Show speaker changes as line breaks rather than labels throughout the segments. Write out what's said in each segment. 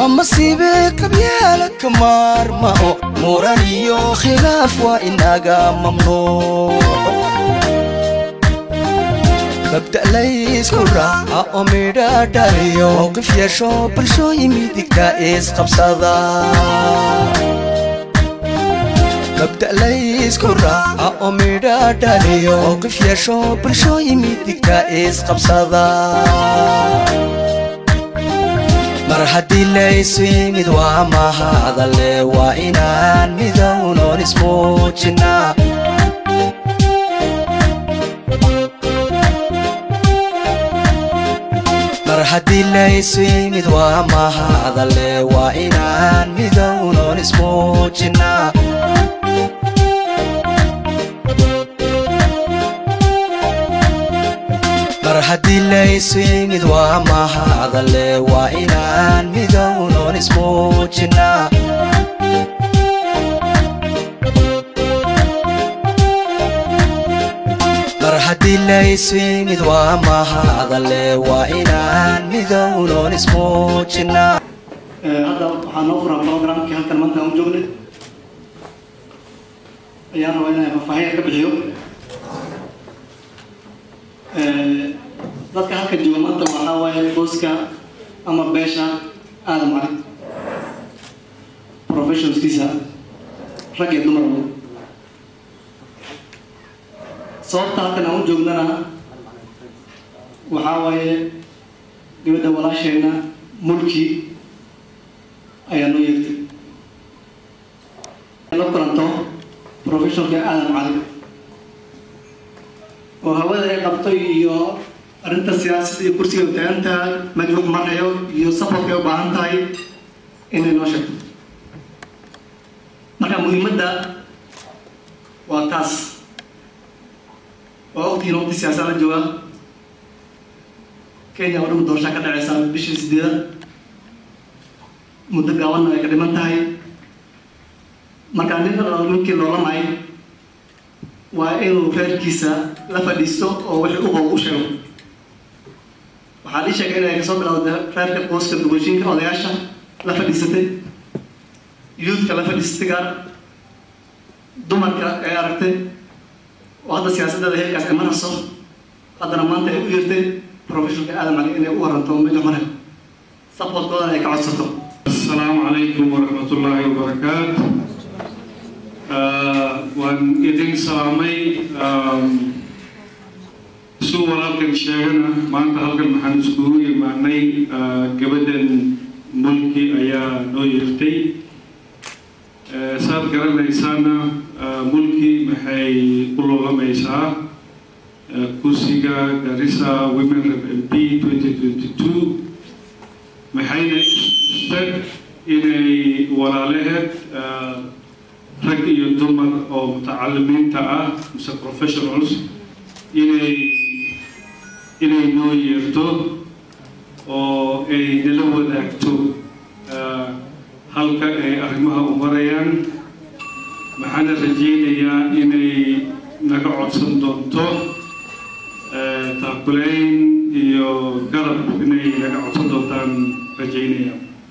waa masiibe qabyaalad ka maarmao muran iyo khilaaf waa inaga mamnuuc mabda laysku raaca oo midha dhaliyo mowqif yeesho bulshooyin midigta isqabsada mabda laysku raaca oo midha dhaliyo mowqif yeesho bulshooyin midigta isqabsada mar haddii laysu yimid waa mahadale waa inaan midownoon ismuujinaa mar haddii laysu yimid waa mahadale waa inaan midownoon ismuujinaa mar haddii laysu yimid waa mahadale waa inaan midownoon ismuujinaa mar haddii laysu yimid waa mahadale waa inaan midownoon ismuujinaa
hadda waxaa noo furan programkii halkan maanta aan u joognay ayaan rabaa inaan faahfaahin ka bixiyo dadka halkan jooga maanta waxaa waaye booska ama beesha aadam cali professionskiisa rag iyo dumarba sababta halkan aan u joognana waxaa waaye gabadha walaasheena mulki ayaa noo yeegtay la kulanto professionalka aadam cali oo hawada ay qabto iyo arrinta siyaasadda iyo kursiga ay taagan tahay majruux marhayo iyo safarka ay u baahan tahay inay noo sheegto marka muhiimadda waa taas waa ogtihiin waqti siyaasad la jooga kenya oo dhan doorashaa ka dhaceysa bishii sideedad muddo gaabanna ay ka dhiman tahay marka nin ninkii loolanay waa inuu reerkiisa la fadhiisto oo wixii u qow u sheego waxaa lii sheegay inay kasoo bilowda reerka qoyska dugashiinka odayaasha la fadhiisatay yuudka la fadhiisatay gaar dumarka ay aragtay oo hadda siyaasaddeeda heerkaas ay marayso haddana maanta ay u yeertay professionalka aadam cali inay u waranto meja mare supportkoodana ay ka codsato
السلام عليكم ورحمة الله وبركاته waan idin salaamay suu walaalkan sheegana maanta halkan maxaan iskugu imaanay gabadhan mulki ayaa noo yeertay saad garanaysaana mulki maxay u loogamaysaa kursiga garissa women rep mp 2022 maxayna istag inay walaalaheed rag iyo dumar oo mutacalimiinta ah mise professionals inay inay noo yeerto oo ay nala wadaagto halka ay arrimaha u marayaan maxaana rajeynayaa inay naga codsan doonto taakulayn iyo garab inay naga codsan doontaan rajeynaya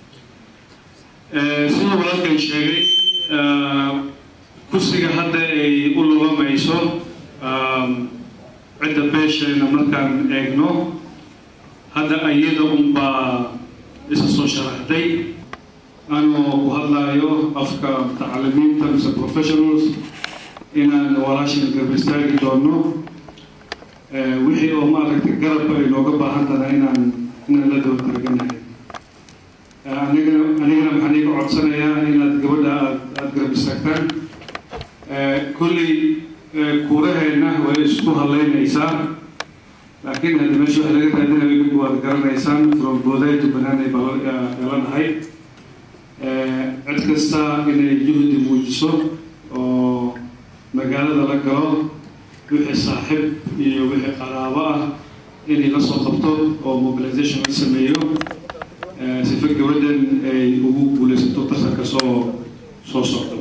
siduu walaalkan sheegay kursiga hadda ay u lugamayso cidda beesheena markaan eegno hadda ayada unbaa isa soo sharaxday anoo ku hadlaayo afka mutacalimiinta mise professionals inaan walaashan garab istaagi doono wixii oo maaragtay garabka ay nooga baahan tahay inaan inaan la daba targanahay anigana anigana maxaan iga codsanayaa inaad gabadha aad aada garab istaagtaan kolley kuuraheenna way isku hadlaynaysaa laakiin hadda meesha waxa laga raadinayo idigu waad garanaysaan from booday to banaanay baa dhalanahay cid kasta inay juhdi muujiso oo magaalada la galo wixii saaxiib iyo wixii qaraabo ah inay la soo qabto oo mobilization la sameeyo sifa gabadhan ay ugu guulaysato tartanka soo soo socdo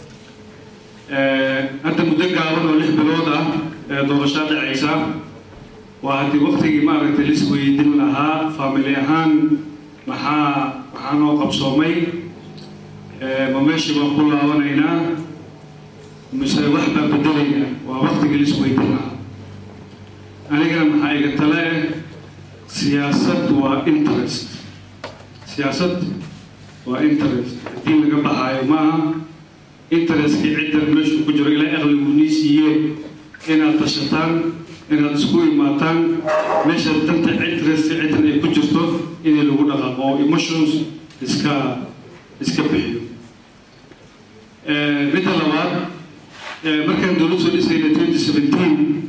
hadda muddo gaaban oo lix bilood ah ee doorashaa dhacaysa waa haddii waktigii maaragtay lis weydin lahaa family ahaan maxaa maxaa noo qabsoomay ma meeshii baan ku laabanaynaa mise wax baan bedelaynaa waa waktigii la isweydiin lahaa anigana maxaa iga tale eh siyaasad waa interest siyaasad waa interest haddii laga baxaayo maaha interestkii ciddan meeshu ku jiro ilaa aqligu nii siiye inaad tashataan inaad isku imaataan meesha danta interest ciddan ay ku jirto inay lagu dhaqaaqo oo emotions iska iska bixiyo midda labaad markaan dowlad soo dhisayna twenty seventeen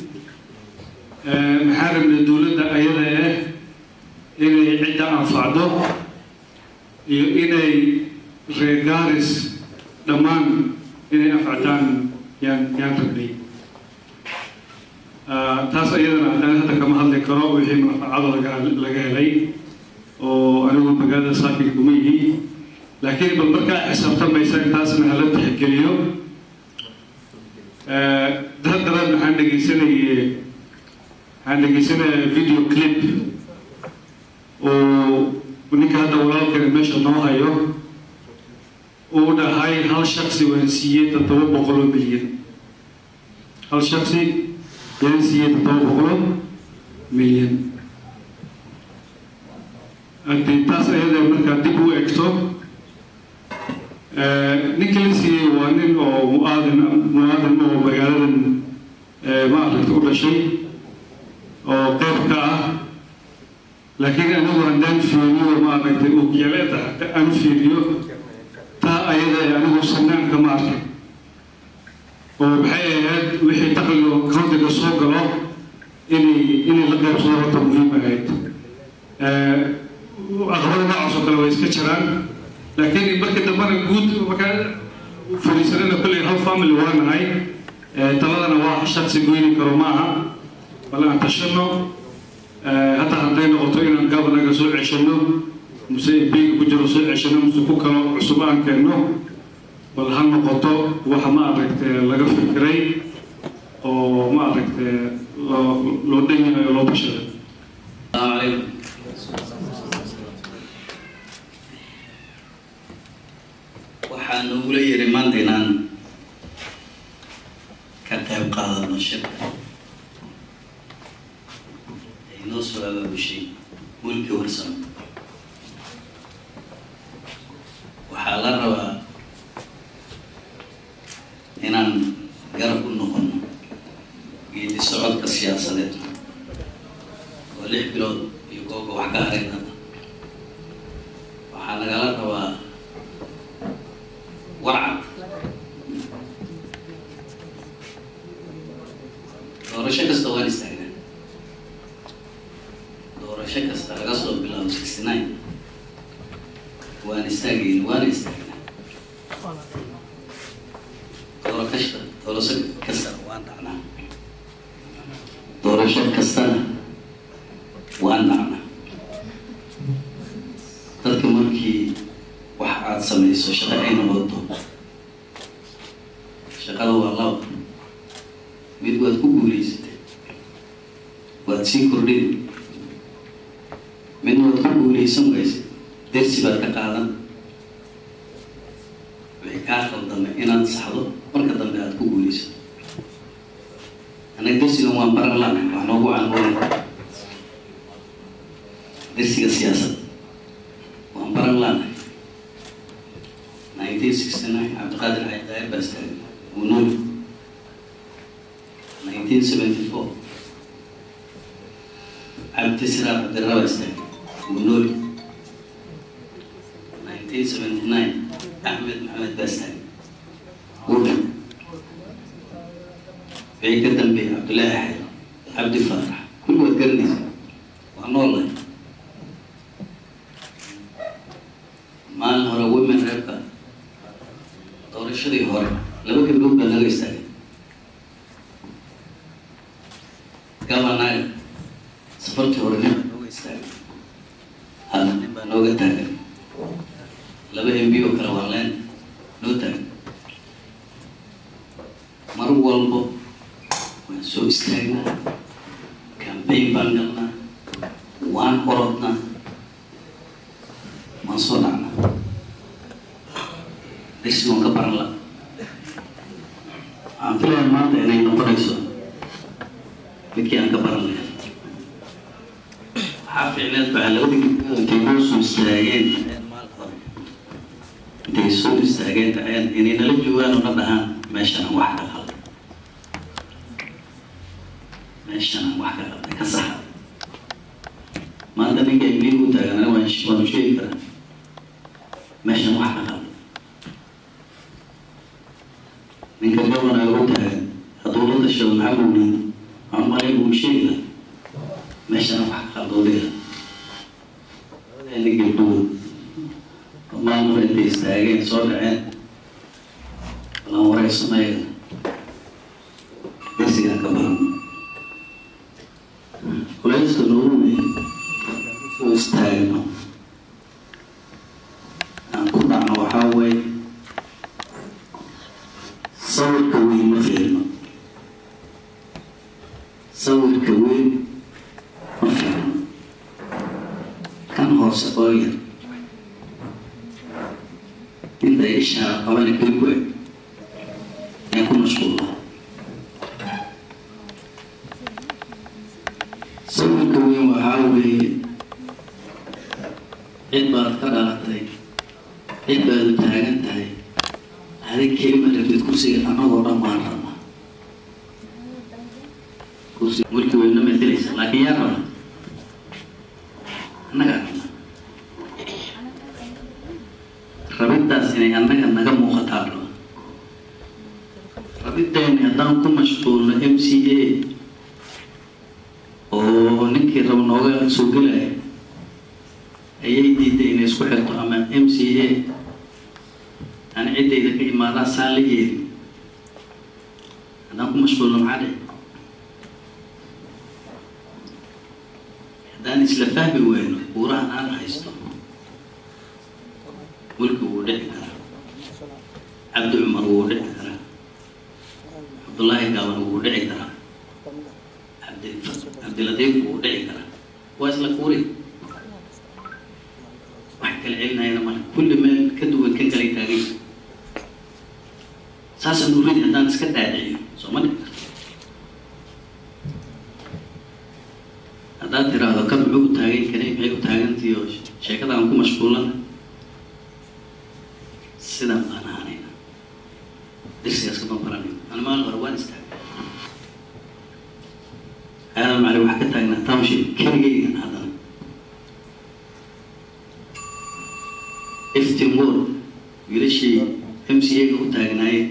maxaa rabnay dowladda ayada ah inay cidda anfacdo iyo inay reegaaris dhammaan inay anfactaan yaan yaan rabnay taas ayadana aan hadda kama hadli karo wixii manfacado laga laga helay oo anigu magaalada saakin kuma yihi laakiin bal markaa xisaabtamaysa intaasna hala tixgeliyo haddana maxaan dhegeysanayay waxaan dhegeysanaya video clip oo ninka hadda walaalkani meesha noo hayo uu dhahay hal shaksi waan siiyey toddoba boqol oo milyan hal shaksi waan siiyey toddoba boqol oo milyan haddii taas ayada markaa dib u egto ninka la siiyey waa nin oo muaadin muaadin oo magaaladan maaragta u dhashay oo qeyb ka ah laakiin anigu haddaan fiiriyo maaragtay ugyaleeda aan fiiriyo taa ayada ee anigu sanaanka ma arkay oo maxay ahayd wixii dakhliga countiga soo galo inay inay la qaybsado horta muhiim ahayd aqbada noocaas oo kale way iska jiraan laakiin marka dambana guud markaa fadhiisanana kolley hal family waa nahay taladana waa shaksi goyni karo ma aha bal aan tashano hataa hadday noqoto inaan gabanaga soo ceshano muse beyga ku jiro soo ceshano muse ku kalo cusub aan keenno bal ha noqoto waxa ma aragte laga fikiray oo ma aragte loo loo dhan yahay oo loo bashaday
السلام عليكم waxaan ugula yiri maanta inaan ka qayb qaadano shirka ay noo soo abaabushay mulki warsan waxaa la rabaa inaan garab u noqono geedi socodka siyaasadeed oo lix bilood iyo googa wax ka harayna waxaa nagala rabaa warcad doorasho kasta waan istaagnaa doorasho kasta laga soo bilaabo sixty nine waan istaagayna waana istaagnaa doorashada doorasho kastana waan dhacnaa doorasho kastana waan dhacnaa dadka markii wax aada samayso shaqo ayna wado shaqada waa laba mid waad ku guulaysatay waad sii kordhin midna waad ku guulaysan waysa dersi baad ka qaadan wixii kaa khaldamay inaad saxdo marka dambe aada ku guulaysato annaga dersigan waan baran lana wax noogu canmoona dersiga siyaasad waan baran lana nineteen sixty nine cabdiqaadir xayd daayir baa istaagay uu nool nineteen seventy four cabdi siraar cabdirra baa istaagay uu nool nineteen seventy nine axmed maxamed baa istaagay uu dhan wixii ka dambeeyay cabdullaahi axed cabdi faarax kulli waad garanaysa waa noolahay maalin hore women reebka doorashadii hore laba gabdhood baa naga istaagay gabanaga safartii hore nin baa nooga istaagay hadda nin baa nooga taagan laba m b oo kale waa leen noo taagan mar walbo waan soo istaagnaa cambaign baan galnaa waan orodnaa waan soo dhacnaa darsigoon ka baran la waxaan filayaa maanta inay noqonayso midkii aan ka baran lahay waxaa ficneed baa labadii gabdhood intay noo soo istaageen intay soo istaageen dhaceen inay nala joogaan oo na dhahaan meeshan aan wax ka qalday meeshan aan wax ka qalday ka saxa maanta ninka imbiil u taagan aniga waan waanu sheegi karaa meeshan wax ka qalday ninka gabanaga u taagan hadduu la tashado maxaa mawliid waxaan malay uu sheegi lahaa meeshan wax ka qaldoodaya labadeenna gabdhood maamul intay istaageen soo dhaceen balan wareysanaya darsigaan ka baran culayska noogu weyn oo istaagno aan ku dhacno waxaa weeye sawirka weyn ma fiirno sawirka weyn ma fiirno kan hoose oo yar inta ishaa qabana keli ku eg ee ku mashquula sawirka weyn waxaa weeye cid baad ka dhalatay cid baad u taagan tahay adig kelima rabtid kursiga annagoo dhan baan rabnaa kursi mulki weyna matelaysa laakiin yaa raba annagaa rabnaa rabiddaas inay annaga naga muuqataa raba rabiddeeni haddaan ku mashquulno m c a oo ninkii raba nooga soo gelaya ayay diiday inay isku xirto ama m c a aan ciddayda ka imaadaan saan la yeelin haddaan ku mashquulno maxaa dhici haddaan isla fahmi weyno buurahan aan haysto mulki wuu dhici karaa cabdi cumar wuu dhici karaa cabdullaahi gaaban wuu dhici karaa cabdi cabdilatiif wuu dhici karaa waa isla kuuri wax kala celinayana male kulli meel ka duwan kan kale taagay saasaan uridi haddaan iska dhaadhiciyo soo ma dhici karto haddaad tiraahdo kan muxuu u taagan kanay maxay u taagantii oo sheekadaan ku mashquulana sidaan baan ahanayna dirsigaas kama baranayno ani maalin hore waan istaagay aadan macali waxaa ka taagnaa township keligaygan haddana iftin ward wiilashii m c a-ga u taagnaayeen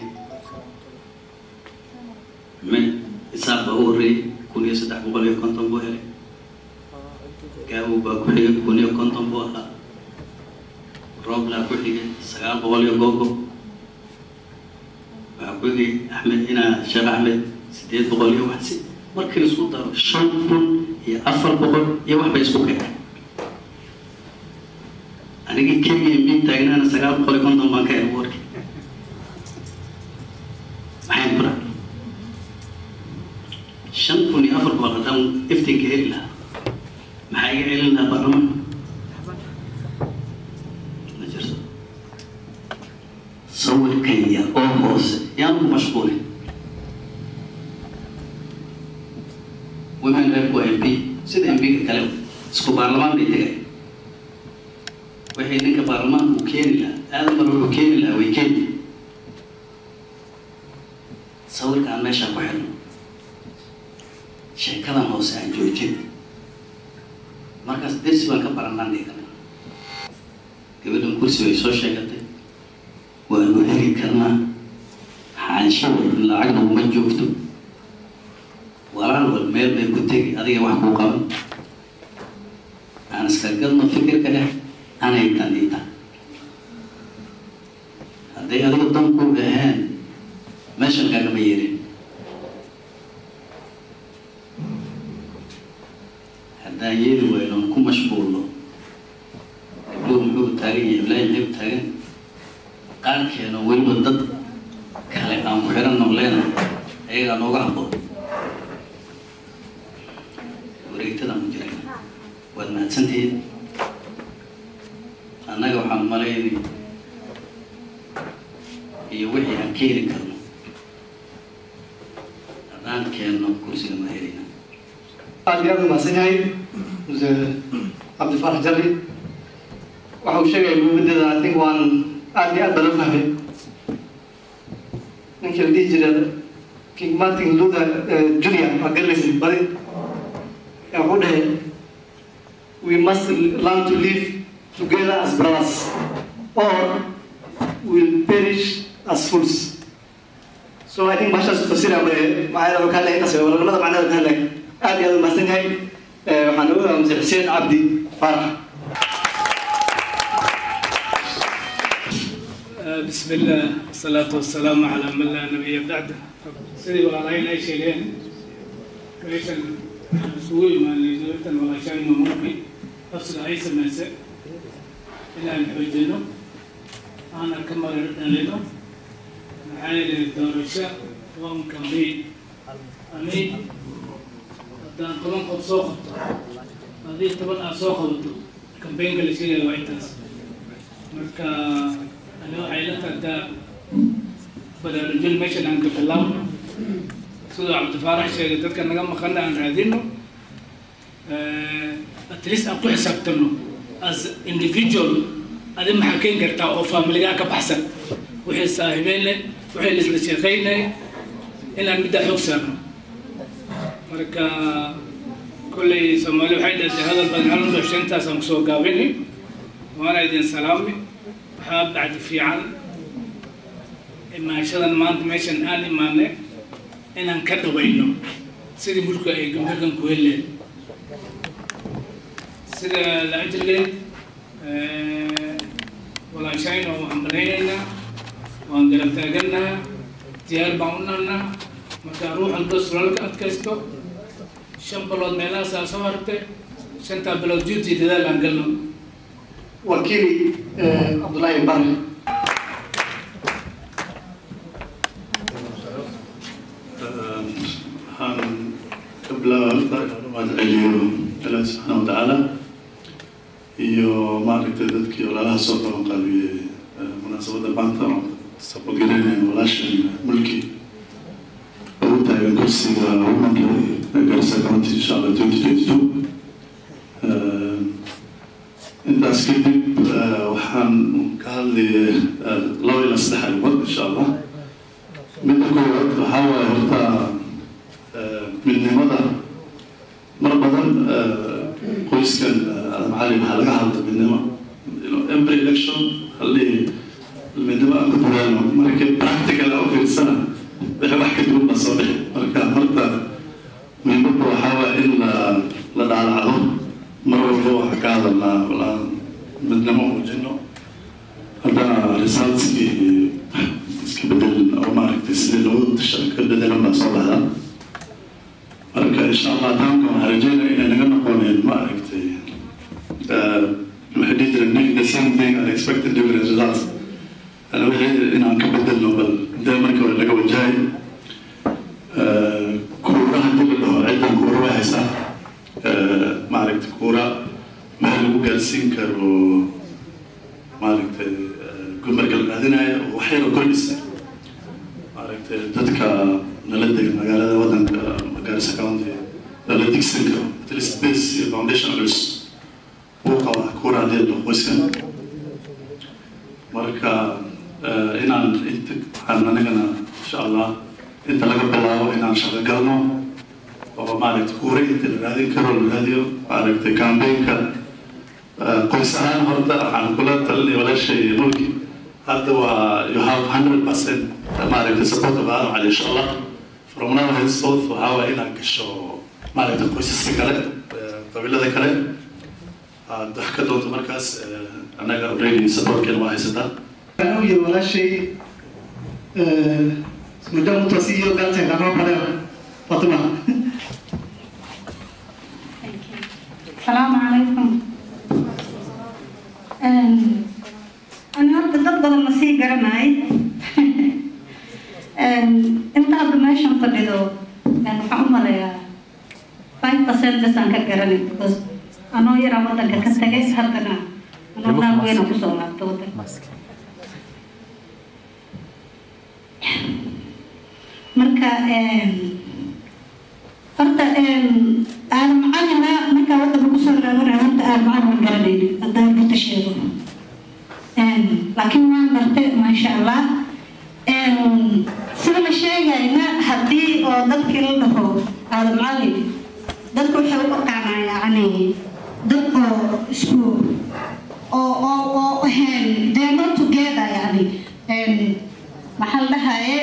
me isaaq baa u horreeyey kun iyo saddex boqol iyo konton buu helay gaabow baa ku xigay kun iyo konton buu ahaa rooblaa ku xigay sagaal boqol iyo googo waxaa ku xigay axmed inaa sheekh axmed sideed boqol iyo wax si markii la isku daro shan kun iyo afar boqol iyo wax bay isku keenay anigii keligii mid taagnaana sagaal boqol iyo konton baan ka helay warki maxay ku dhac shan kun iyo afar boqol haddaan iftinka heli lahaa maxaa iga celin lahaa baarlamaan ma jirto sawirkan yar oo hoose yaan ku mashquulin women rep waa m p sida m p-ga kale isku baarlamaan bay tegay waxay ninka baarlamaanka uu keeni lahaa aadan mar wuxuu keeni lahaa way keeni sawirka aan meeshaan ku xirno sheekadan hoose aan joojin markaas dersi baan ka baranaan dhigana gabadhan kursi bay soo sheegatay waanu heli karnaa xaanshawa lacagna uma joogto walaal wal meel bay ku tegi adiga wax kuu qaban aan iska gadno fikirka dheh anay danita hadday adiga dan ku ahaan meeshan kaagama yeelin haddaan yeeli wayno ku mashquulno gabdhuhu muxuu taagan yahay ilaahi maxay u taagan qaarkeena weliba dad kale aan ku xiranno leenahay ayagaa nooga habboon wareegtadaan ku jiray waad mahadsantihiin annaga waxaan malaynay iyo wixii aan keeni karno haddaan keenno kursiga ma helina
aad iyo aad u mahadsan yahay muse cabdifarax jali waxa uu sheegaya muhiimadeeda i think waan aad iyo aad baa loo fahmay ninkii la dhihi jiray king martin luther junior waa garanaysa badi ee wuxuu dhahay we must learn to live together as brothers or will perish as fools so i think bahashaas tafsiira ma maxaa yeele ka hadlaya intaas waranimada macnaheeda ka hadlaya aad iyo aad u mahadsan yahay waxaan ugu muse xuseen cabdi faarax
بسم الله والصلاة والسلام على من لا نبي بعده سيدي والله أي شيء meeshan isugu imaanay dowladdan walaashayno markay afsiga ay samaysay inaan xoojino aana ka marar dhalino maxaa yeelay doorasho waa un kambeyn ani haddaan toban qof soo qabto haddii toban aad soo qabato kambeynka la sheegaya waa intaas marka ani waxay la tagtaa baraarujin meeshan aan ka bilaabno sidoo cabdifaarax sheegay dadka naga maqana aan raadino at least aan ku xisaabtano as individual adi maxaa keeni kartaa oo faamiligaa ka baxsan wixii saahibeynle wixii laisla sheekeynay inaan middaa xoog saarno marka kolley soomaali waxay dhahday hadal badan hal madax shantaasaan kusoo gaabini waana idin salaami waxaa bacdi fiican imaashadan maanta meeshan aan imaanay inaan ka dhabayno sidii mulku ay gabdhakan ku heleen sida la ajligeed walaashayna waan malaynaynaa waan garab taaganaha diyaar baan u nahnaa marka ruux walba sulalka adkaysto shan bilood meelahaasaa soo hartay shantaa bilood juuti dadaal aan galno
wakiili cabdullaahi barre
waxaan ka bilaaba horta inaan u mahadceliyo ilaahi subxaana watacaala iyo maaragtay dadkii walaalaha soo qaban qaabiyey munaasabadda maanta oo sabadgelinaya walaashan mulki ugu taagan kursiga womanka garsa county insha allah twenty twenty two intaas kadib waxaan ka hadlayay laba ilaa saddex arrimood insha allah midda koowaad waxaa waaye horta midnimada mar badan qoyskan macalin waxaa laga hadla midnimo every election halii midnimo aan ku dadaalo markii practical aan u fiirsana wixii wax ka duwan baa soo bixi marka horta muhiimadda waxaa waaye in la la dhaalacdo mar walba waxaa ka hadalnaa walaan midnimo muujino haddana resultskii iska bedelin oo maaragtay sidii loogu tasha ka bedelan baa soo baxdaa marka insha allah taanka waxaan rajeynaya inay naga noqoneen maaragtay waxay dhihi jireen the same thing and expected different results ana wixii inaan ka bedelno bal dee markii hore laga wajahay kuura haddii la dhaho ciddan kuura way haysaa maaragtay kuura meel lagu gaarsiin karo maaragtay marka la raadinayo waxyaro kordhisa maaragtay dadka nala dega magaalada wadanka gaarisa county lala digsan karo at least base iyo foundation culus uu qaba kuura haddii la dhaho qoyskan marka inaan inta waxaan anigana insha allah inta laga bilaabo inaan shaqo galno oo maaragtay kuura inta la raadin karo la raadiyo maaragtay campaignka qoys ahaan horta waxaan kula talinaya walaashay mulki hadda waa you have hundred percent maaragtay support of adam cali insha allah from now henceforth waxaa waaya inaad gasho maaragtay qoysaska kale qabiilada kale aad wax ka doonto markaas annaga already supportkeena waa haysataa
waxaan u yiri walaashay muddo mutasi iyo galteen kakoo kale fatima
السلام عليكم أنا هرت dad badan ma sii garanaay inta hadda meeshan fadhido waxaan u malayaa five percent bes aan ka garanay because anoo yaraa wadanka ka tagay haddana anoo naag weyna kusoo laabta wadanka horta aadan macalina markaa waddanka kusoo laabanaya horta aadan macalin ma garanaynin haddaan runta sheego laakiin waan bartay maasha allah sida la sheegayna haddii oo dadkii la dhaho aadan macalin dadku waxay u dhaqaanaa yacni dad oo isku oo oo oo ahayn they are not together yani maxaa la dhahaye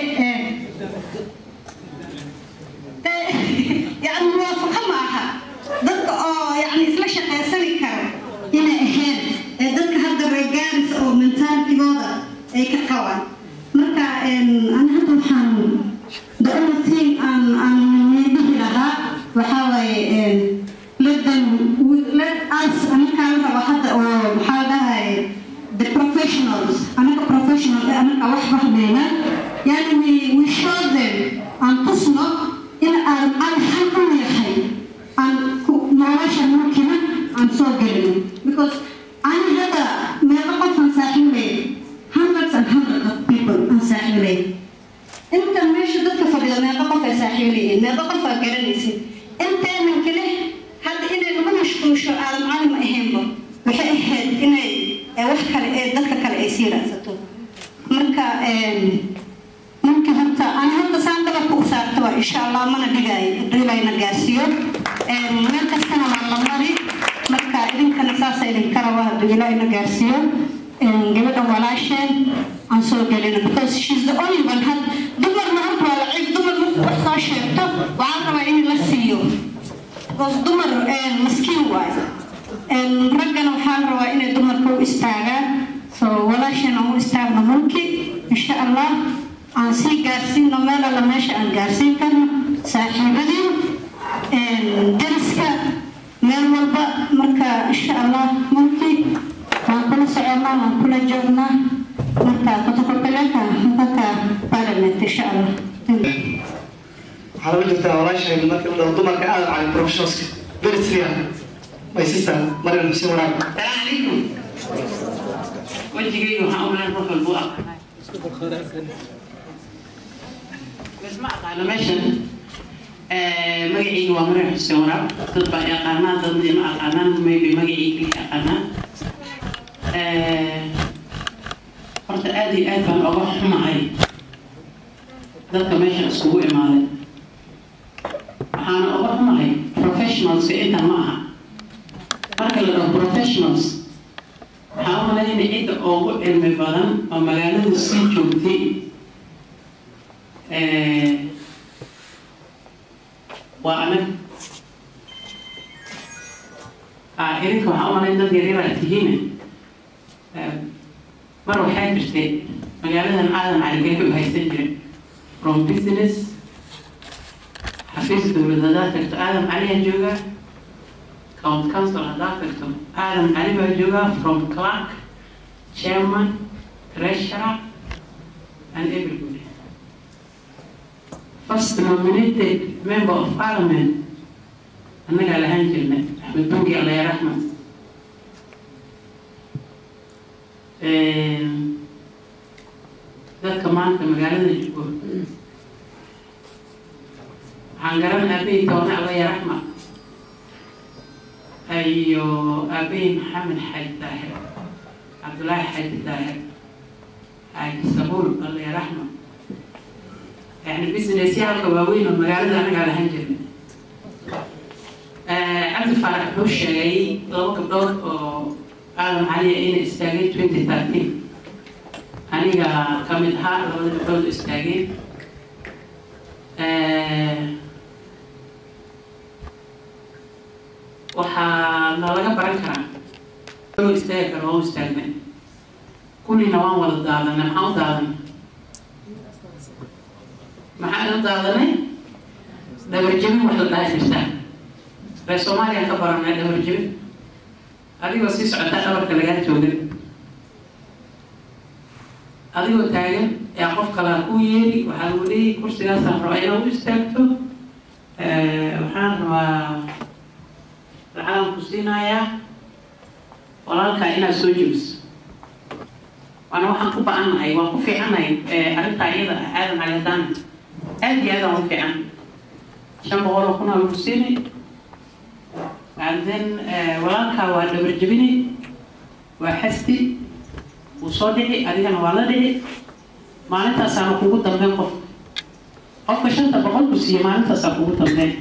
يعني موافقة معها ضد اه يعني isla shaqaysani karo inay ahayn ee dadka hadda reegaaris oo mentalitigooda ay ka qabaan marka ana hadda waxaan the only thing aan aan dhihi lahaa waxaa waaye let them let us anakaa la rabo hadda oo maxaa dhahaye the professionals anaka professional anaka wax fahmayna yani we we show them aan tusno in aan aan xaq u yahay aan nolosha mulkina aan soo gelino because ani hadda meelo qof aan saaxiibay hundreds and hundreds of people aan saaxiibay inta meesha dadka fadhido meeqa qof ay saaxiibayeen meeqa qof aa garanaysid inteenan kale hadda inay lagu mashquusho aadan cali ma ahaynba waxay ahayd inay wax kale ee dadka kale ay sii raadsato marka ممكن حتى أنا حتى ساندبا كوسار توا إن شاء الله ما نبيعي ريلا ينقاسيو مركز سنة مع المري مركا إذن كان أساسا إذن كروا ريلا ينقاسيو قبل أولاشين عن سوق لنا because she's the only one had دمر ما أنت ولا عيب دمر وحصا شيرتو وعارفة إني لسيو because دمر مسكين وايد رجنا وحال روا إني دمر كو استاغا so walaasheen aan u istaagno mulki insha allah aan sii gaarsiino meel alla meesha aan gaarsiin karno saaxiibadii dariska meel walba marka insha allah mulki waan kula soconaa waan kula joognaa marka kutokopeleka mpaka parliament insha allah
waxaa lagu jirtaa walaashayna marka la dhaho dumarka aada cali professionalska very clear my sister mariam xuseen waraab
السلام عليكم وجهي waxaan u leeyahay qofka buu aqaanay bas ma aqaano meeshan magacayga waa maryam xuseen waraab dad baa yaqaanaa dad ma aqaanaan maybe magacayga yaqaanaa horta aad iyo aad baan oga xumahay dadka meesha isugu imaaday waxaana oga xumahay professionalska intan ma aha marka la dhaho professionals waxaa u malaynaya cidda ugu cilmi badan oo magaalada sii joogtay waa anag idinka waxaa u malayn dad yaryar aad tihiin mar waxaa jirtay magaaladan aadan caligeeka u haysan jiray from business xafiis dowlad haddaad tagto aadan caliyaa joogaa county council haddaad tagto aadan cali baa joogaa from clerk chairman treasurer and everybody first nominated member of parliament annagaa lahaan jirnay axmed bangi allaya raxmed dadka maanta magaalada joogo waxaan garan aabahii toona allaya raxmed iyo aabahii maxamed xaaji daahir cabdullaahi xaaji daahir xaaji sabuul allaya raxmed يعني بزنس يالك واوين ومقالة أنا قاعد هنجر عبد الفرح هو الشيء لو قبل قالوا علي إن استاجي 2013 أنا كمل ها لو قبل استاجي waxaa nalaga baran karaa loo istaagi karo waa u istaagnay kullina waan wada daadanay maxaan u daadanay maxaan u daadanay dhabarjebin wax la dhaha jirtaa reer soomaaliya ka baranay dhabarjebin adigoo sii socotaa dhabarka lagaa toogan adigoo taagan yaa qof kalaa ku yeeri waxaa lagu leeyahy kursigaasaan rabaa inaad u istaagto waxaan rabaa lacagan ku siinayaa walaalkaa inaad soo jebiso waana waxaan ku ba-annahay waan ku fiicannahay arrintaa iyada aadan cali haddaan aad iyo aad aan u fiican shan boqol oo kun aa lagu siinay and then walaalkaa waa dhabar jebini waa xasti wuu soo dhici adigana waa la dhici maalintaasaana kugu dambeyn qof qofka shanta boqol ku siiye maalintaasaa kugu dambeyn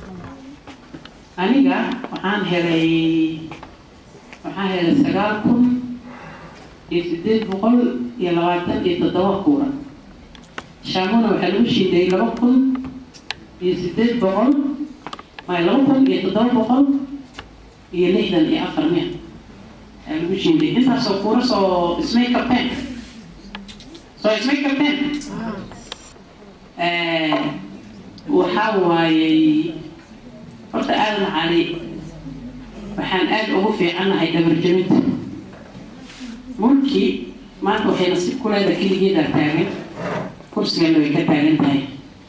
aniga waxaan helay waxaan helay sagaal kun iyo sideed boqol iyo labaatan iyo toddoba kuura shaamuna waxaa lagu shiiday laba kun iyo sideed boqol may laba kun iyo toddoba boqol iyo lixdan iyo afar mia ayaa lagu shiiday intaasoo kuura soo ismay kabteen soo ismay kabteen waxaa waayey horta aadan cali waxaan aada ugu fiicannahay dhabarjabinta mulkii maanta waxay nasiib ku leedahay keligeeda taagan kursigana way ka taagan tahay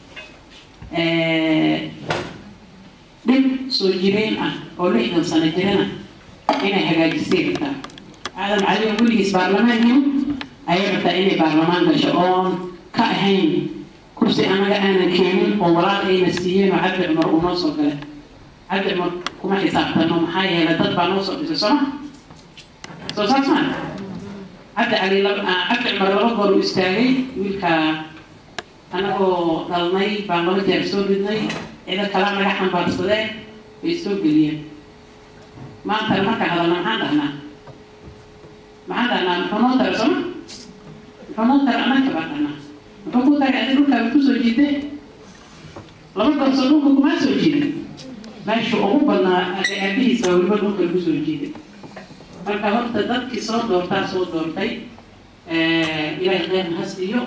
dhib soo jireen ah oo lixdan sano jirana inay hagaajisay rabtaa aadan cali oo weligiis baarlamaankin ayay rabtaa inay baarlamaan gasho oon ka ahayn kursi anaga aanan keenin oo walaal ayna siiyeen oo cabdi cumar uu noo soo galay cabdi cumar kuma xisaabtano maxaa yeelay dad baa noo soo dhisay sooma soo saas maa cabdi cali cabdi cumar laba goor uu istaagay wiilka anagoo dhalnay baan laba jeer soo ridnay ciidan kalaa naga xambaarsadeen way soo geliyeen maantana markaan hadalna maxaan dhahnaa maxaan dhahnaa muxuu noo tara sooma muxuu noo tara annaga baan dhahnaa muxuu ku taray adi dhulkaaba kusoo jiiday laba gorsoo dhulka kumaa soo jiiday meesha ugu badnaa ade aabihiis baa weliba dhulka lagu soo jiiday marka horta dadkii soo doortaa soo doortay ilaahay kheyrna ha siiyo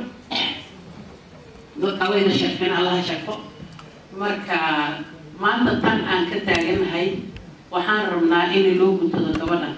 dadka wayna sharfeen allaha sharfo marka maanta tan aan ka taaganahay waxaan rabnaa in loo guntado gabadhan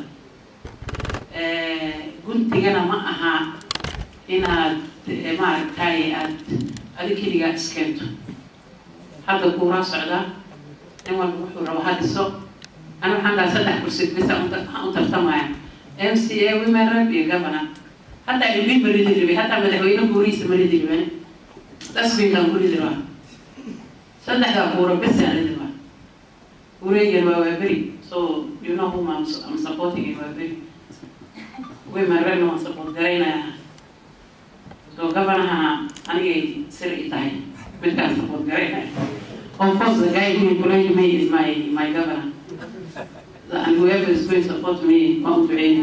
guntigana ma aha inaad maaragtay aad adi keligaa iskeento hadda kuuraa socdaa nin walba wuxuu rabo hadiso ana waxaan dhaha saddex kursi bisa u tartamaya m c a women rep iyo governor hadda ilmi maridi ribay hataa madaxweyne guurihiisa maridi riban dasbinkan ku ridi rabaa saddexdaa kuura bisaan ridi rabaa kuureygan waa waaberi so you know whom I'm, I'm supporting in waaberi women repna waan support garaynayaa so gabanaha anigay sir i tahay midkaan support garaynaya of course the guy who employed me is my my governor and whoever is going to support me ma u duceyni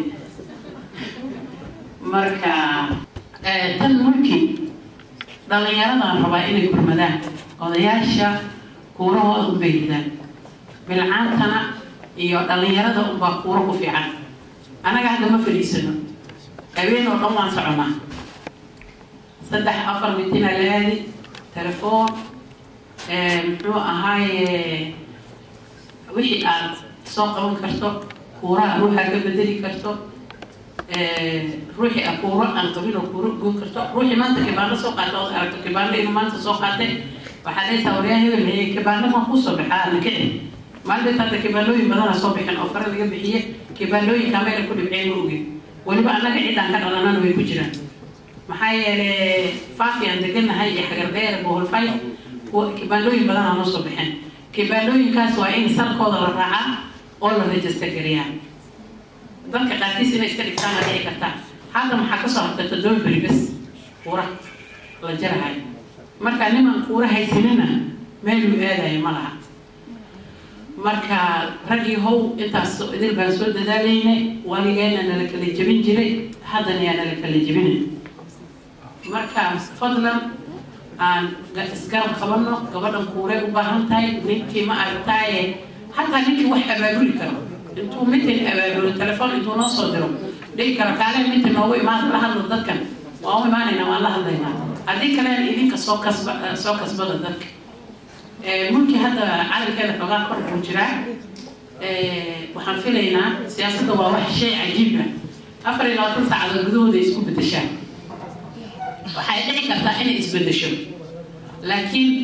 marka tan mulkii dhallinyaradaan rabaa inay gurmadaan odayaasha kuurahooda unbay ridaan bilcaantana iyo dhallinyarada unbaa kuuro ku fiican annaga hadda ma fadhiisano habeen oo dhan waan soconaa saddex afar mitina la aadi telefoon muxuu ahaaye wixii aad soo qaban karto kuuraha ruuxaa ka bedeli karto ruuxii a kuuro aan qabin oo kuuro goon karto ruuxii maanta kibaano soo qaata ood aragto kibaano inuu maanta soo qaatay waxaa dhaysaa waryaa hebel heye kibaano maa kusoo baxaa nakicin maalinta hadda kibaanooyin badana soo bixin oo fare laga bixiye kibaanooyinka meela ku dhibceen ma ogin weliba annaga ciddaan ka dhalanana way ku jiraan maxaa yeelay faafiyan deganahay iyo xagardheer boholfay kibaanooyin badanaa noo soo bixeen kibaanooyinkaas waa in salkooda la raacaa oo la register gariyaa dadka qaarkiis inay iska dhigtaan la dhici kartaa hadda maxaa kasoo hartay toddoba beri bes kuura la jarahay marka niman kuura haysanina meeluu aadayo ma laha marka raggii how intaas idil baan soo dadaalayna waligeena nala kala jebin jiray haddana yaa nala kala jebinay marka fadlan aan isgarab qabano gabadhan kuuray u baahan tahay ninkii ma aragtaaye hataa ninkii wax abaabuli karo intuu mitin abaabulo telefoon intuu noo soo diro dhihi karo kaale mitin noogu imaan la hadlo dadkan waa u imaanaynaa waan la hadlaynaa haddii kalena idinka soo kasba soo kasbada dadka mulkii hadda calankeeda xoogaa kor buu jiraa waxaan filaynaa siyaasadda waa wax shay cajiib ah afar iyo labaatan saacadood gudahooda ay isku bedeshaan waxay dhici kartaa inay isbedesho laakiin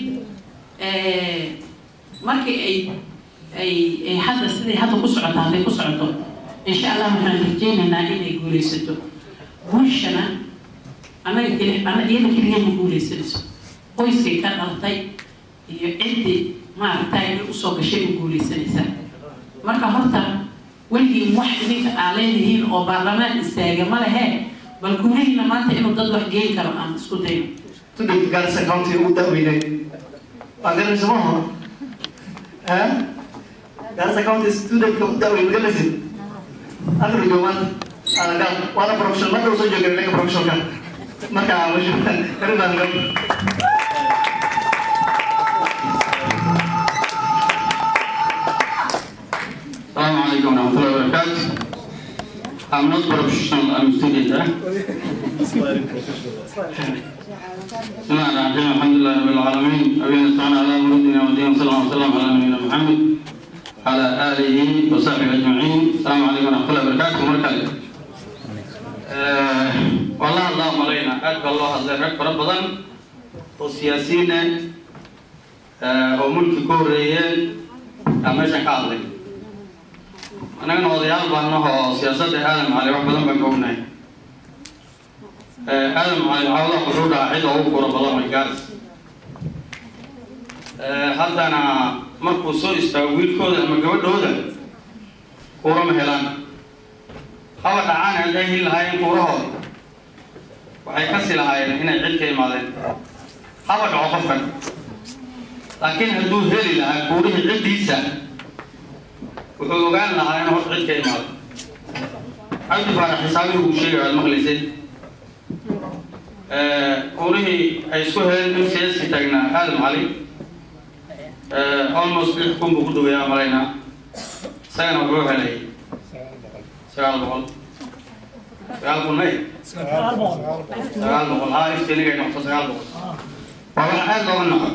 markii ay ay ay hadda siday hadda ku socoto hadday ku socoto insha allah waxaan rajeynaynaa inay guuleysato guushana annaga keli iyada keliya ma guuleysanayso qoyskay ka dhalatay iyo ciddii maaragtay inay usoo gashay u guuleysanaysaa marka horta weligiin wax idinka aa leedihiin oo baarlamaan istaaga ma lehe bal guurihiina maanta inuu dad wax geyn karo aan isku dayo
student Garissa County ugu daaweynay waa garanaysa ma hor eh Garissa County studentka ugu daaweyn ma garanaysid akhriga maanta anaga waana professional marka usoo jooga inaga professionalka marka masha karinaan gab
السلام عليكم ورحمة الله وبركاته. I'm not professional, I'm student. Eh? بسم الله الرحمن الرحيم الحمد لله رب العالمين أبينا استعان على مرودنا ودين صلى الله وسلم على نبينا محمد على آله وصحبه أجمعين السلام عليكم ورحمة الله وبركاته مركز والله اللهم علينا أدب الله الله رب ربضا والسياسيين وملك كوريين أمشا كاظم annagana odayaal baan nahoo siyaasadda aadam cali wax badan baan ka ognahay aadam cali cawda wuxuu dhahaa cid ugu kura badan way gaaris haddana markuu soo istaago wiilkooda ama gabadhooda kuurama helaan haba dhacaan hadday heli lahaayeen kuurahooda waxay kasi lahaayeen inay cid ka imaadeen haba dhaco qofkan laakiin hadduu heli lahaa kuurihii ciddiisa wuxuu ogaan lahaa in hor cid ka imaado cabdi faarax xisaabihi uu sheegay waad maqlaysay urihii ay isku heleen in siyaaski taagnaa aadam cali almost lix kun buu ku dhaweeyaa malaynaa isagana wuxuu helay sagaal boqol sagaal kun may sagaal boqol haa iftiinigay noqto sagaal boqol waa wax aad looga noqo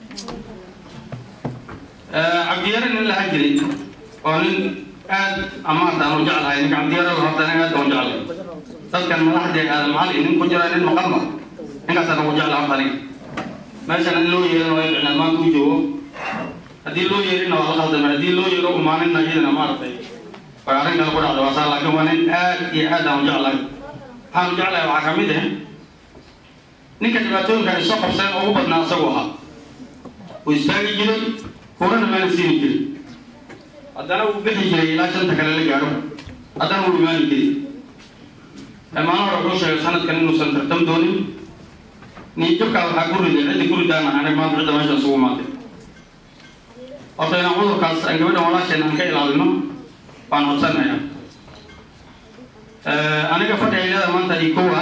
cabdiyare nin laha jiray oo nin aad amaanta aan u jeclahay ninka cabdiyarada horta nin aad aan u jeclay dadkan madaxdee aadam cali nin ku jira nin maqalma ninkaasaan ugu jecla horta aniga meeshan in loo yeerina waa ficnaan maanta u joogo haddii loo yeerina waa la khaldamay haddii loo yeero umaaninna iyadana maaragtay way arrin kale ku dhacda waa saa laakiin waa nin aad iyo aad aan u jeclahay waxaan u jeclahay waxaa kamid ah ninka dhibaatooyinka ay soo qabseen ugu badnaa isagu ahaa wuu istaagi jiray kurana maana siini jiray haddana wuu bixi jiray ilaa shanta kale la gaadho haddana wuu imaani jiray maalin hore wuxuu sheegay sanadkan inuusan tartam doonin niyadjabkaa waxaa ku riday ciddi ku ridaana anay maanta cidda meesha isugu imaatay horta inaan cudurkaas aan gabadhan walaasheen aan ka ilaalino waan codsanayaa aniga fadhigaylada maanta iyo kowa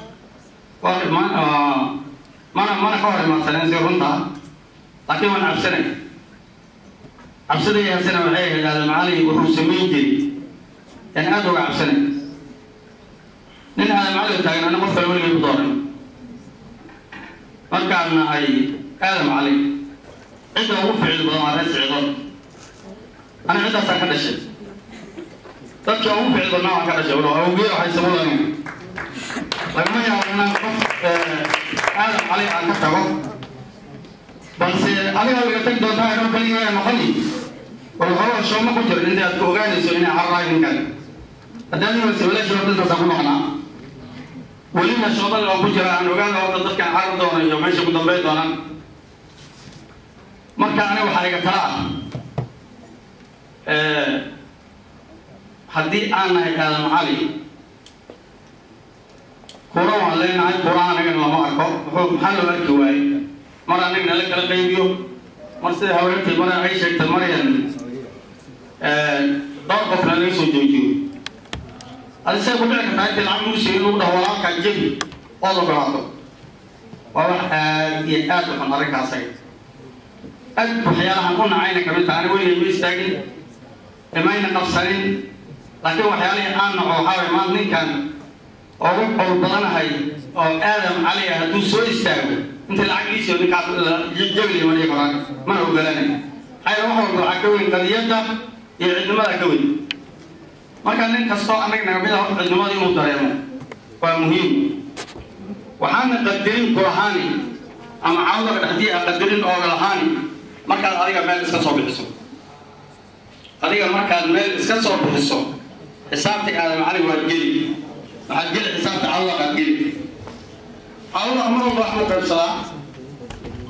mana mana ka hor imaadsaneen si runta laakiin waan cabsanay cabsadayasana waxay ahayd aadam cali wuxuu samayn jiray aan aada uga cabsanay nin aadam cali taagan ana qof kale weligay ku dooran markaana ay aadam cali cidda ugu ficil badan waa reer sicido ana ciddaasaan ka dhashay dadka ugu ficil badnaa waan ka dhashay walo awgeed waxay sabadan lagama yaabo inaan qof aadam cali aan ka tago balse adiga wiga tag doontaa inoo kaliya noqoni wal hore shooma ku jiro inta aad ku ogaanayso inay carraay ninkan haddaan iwayse walaashii horta intaasaan ku noqnaa welina shoobada oo ku jira aan ogaana horta dadkan carri doona iyo meesha ku dambey doonaan marka aniga waxaa iga tala ah haddii aan nahay aadam cali kura waan leenahay kuraha anagana lama arko muxuu maxaa loo arki waaye mar anaga nala kala qaybiyo mar sida haweentii mar ay sheegtay maryan dhowr qofna laga soo joojiyo adisee ku dhici kartaa intii lacag lagu siiyo in lagu dhaho walaalkaa jebi ood ogolaato waa wax aad iyo aad u xun arrinkaasaga aad waxyaalahan u nacayna kamid taha aniga weligay ma istaagin imayna qabsanin laakiin waxyaalihii aan naco waxaa waye maanta ninkan ugu qol badanahay oo aadam cali ah hadduu soo istaago inta lacagdiisii ninkaas jabli ma dhihi karaan mana ogolanay maxaa wax walba waxaa ka weyn qadiyadda iyo cidnimada ka weyn marka nin kastoo annaga naga mid ah cidnimada inuu dareemo waa muhiim waxaana qadarin ku lahaani ama cawdaga dhexdii a qadarin ooga lahaani markaad adiga meel iska soo bixiso adiga markaad meel iska soo bixiso xisaabtii aadam cali waad geli waxaad geli xisaabta cawdaga aad geli cawdaga mar walba wax mu qaybsadaa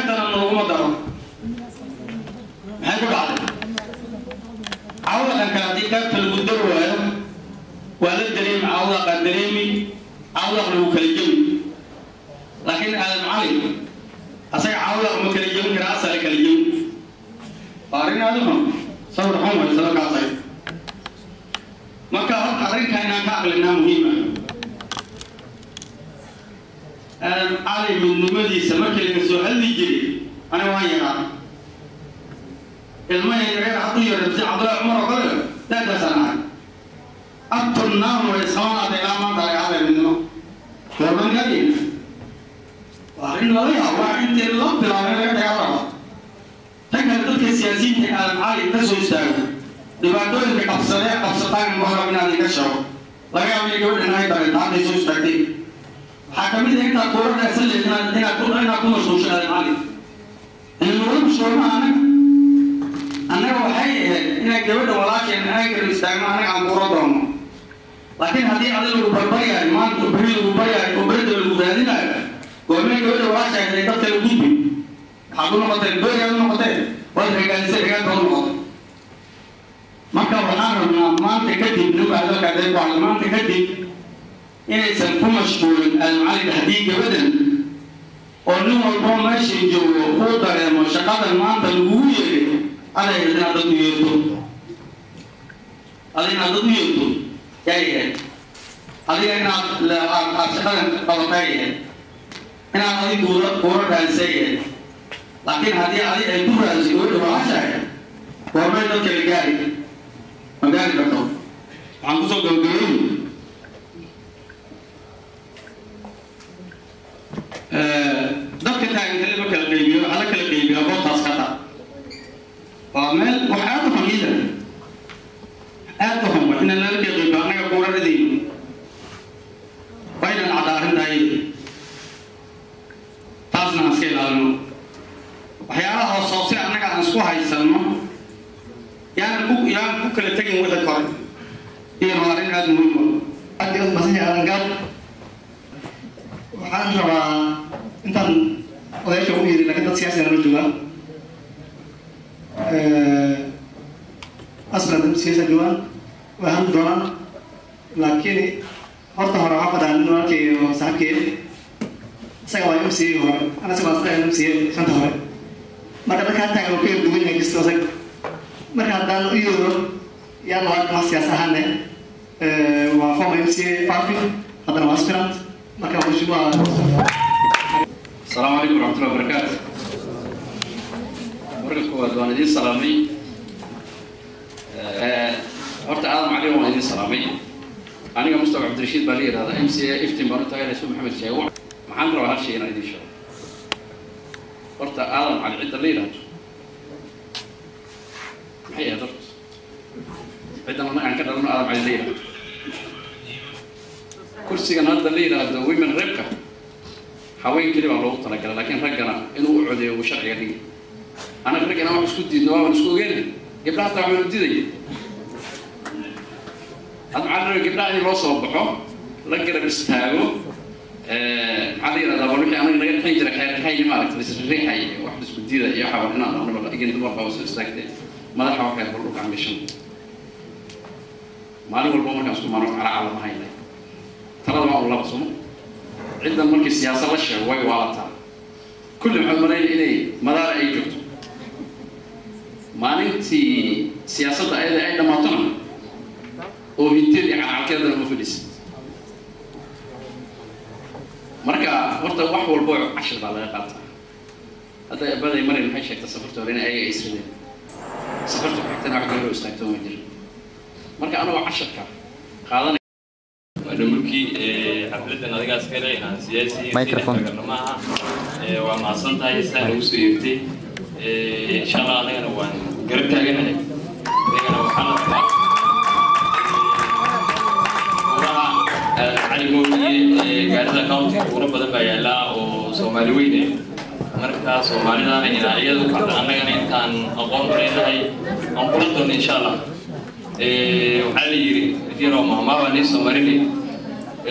qaybtana nooguma daro maxay ku dhacday cawdakan kale haddii qaybta lagu dari waayo waa la dareemi cawdaqaa dareemi cawdaq lagu kala jebi laakiin aadam cali asaga cawdaq ma kala jebin kara asala kala jebin waa arrin aada u xun sawir xun way sawirkaasay marka horta arrinka inaan ka aqlinaa muhiima aadam cali midnimadiisa markii laga soo hadli jiray aniga waan yaraa ilmaha yareer hadduu yaray si cabdullahi cumar oo kale daadaasaan ahay abtunnaam way isqabanaatay ilaa maanta laga hadlay midnimo goorman gaadin waa arrin laga yaabo waa intii la bilaabay laga dagaalama tan kale dadka siyaasiyiinta aadam cali ka soo istaago dhibaatooyinka qabsadee qabsataan muharab inaad iga sheego laga yaabo in gabadhan ay dareento hadday soo istaagtay waxaa ka mid ah intaad kuura dheersan leed inaad inaad ku inaad ku mashquulsho aadam cali in lagu mashquulma anaga annaga waxay ahayd inaan gabadha walaasheen aan garab istaagno anaga aan kuura doono laakiin haddii adi lagu barbaryahay maanta beri lagu baryahay oo berida lagu raadinayo goormee gabadha walaasha ahayd ay dadka la gudbi waxaad u noqoteen berigaad u noqoteen waad regaalisay regaadba u noqotay marka waxaan rabnaa maanta kadib ninka hadalkaadee ku hadla maanta kadib inaysan ku mashquulin almacalin haddii gabadhan oo nin walboo meeshay joogo uu dareemo shaqadan maanta lagugu yeeray aday inaad dad u yeerto ada inaad dad u yeerto yaa yahay adiga inaad aad shaqadan qabatay yahay inaad adi kuura kuura raadisay yahay laakiin haddii adi ay ku raadisay gabadha walaashahay goormay dadka la gaari ma gaari karto waxaan kusoo gabagabeyn dadka taageerada ma kala qaybiyo waxaa la kala qaybiyaa goobtaas ka taa waa meel wax aad u xun iidan aad u xun wa inaan lala kala qaybiyo annaga kuuraradayno waa inaan cadda arrintahay taasna aan iska ilaalino waxyaalaha hoos hoose annaga aan isku haysanno yaan ku yaan ku kala tegin wixii kore iyo waa arrin aada muhiim u
aad iyo aad masan yahay alangaab waxaan rabaa intaan odayaasha u yiri laakiin dad siyaasi nala joogaa aslan dad siyaasa joogaan way hadli doonaan laakiin horta hore waxaa fadhaa nin walaalkay oo saaxiibkay isaga waa m c a hore ana isaga waa m c a shanta hore marka dadka taagan oo ka yar duwan yahay kisto isag marka haddaan u yeero yaan waa ma siyaas ahaane waa former m c a farfi haddana waa aspirant marka waa
السلام عليكم ورحمة الله وبركاته. مرة كواد وأنا دي سلامي. horta aadam cali waan idin salaamay aniga mustafa cabdirashiid baa la yidhahdaa m c a iftin baan u tagay rasuul maxamed sheego maxaan rabaa hal shay inaan idin sheego horta aadam cali cidda la yidhahdo maxay ahayd horta ciddan annaga aan ka dhalano aadam cali la yidhahdo kursigan hadda la yidhaahdo women repka haween keli baa loogu talagalay laakiin raggana inuu u codeeyo uu sharciga dhigi anaga raggana wax isku diidno waa isku ogeena gabdhaha hataa waxaanu diidaya hadda maxaa la rabaa gabdhaha in loo soo baxo la garab istaago maxaa la yidhahdaa bal wixii anaga naga dhexin jira xeerxay maaragta lisriixay wax isku diida iyo waxaa inaan dhahnaba igin dumarka oo soo istaagtay madaxa waxay bal dhulka camishan maalin walba markaan isku maano cala calama haynay talada waa un laba sumo ciddan markii siyaasad la sheego way waalataa kulli maxaad malaynaya inay madaara ay joogto maalintii siyaasadda ayada ay dhammaatona oo hinteed iyo calcalkeedana ma fadhiisid marka horta wax walba cashir baa laga qaataa hadda abaday marin maxay sheegtay safarta hore in ayaga ay isradeen safarta ku xigtana wax gabaroo istaagto ma jiro marka anagoo casharka qaadanay
dhulkii xafladan adigaas kale aan siyaasi maaha waa mahadsan tahay saa ugu soo yeertay insha allah anagana waan garab taaganahay anagana waxaan rabaa uraha cali mooye gaarida county ura badan baa yaallaa oo soomaali weyne marka soomaalidana inaa iyada u kacda annagana intaan aqoon u leenahay aan kula doono insha allah waxaa la yidhi yaroo mahmaabaa nii soo marinay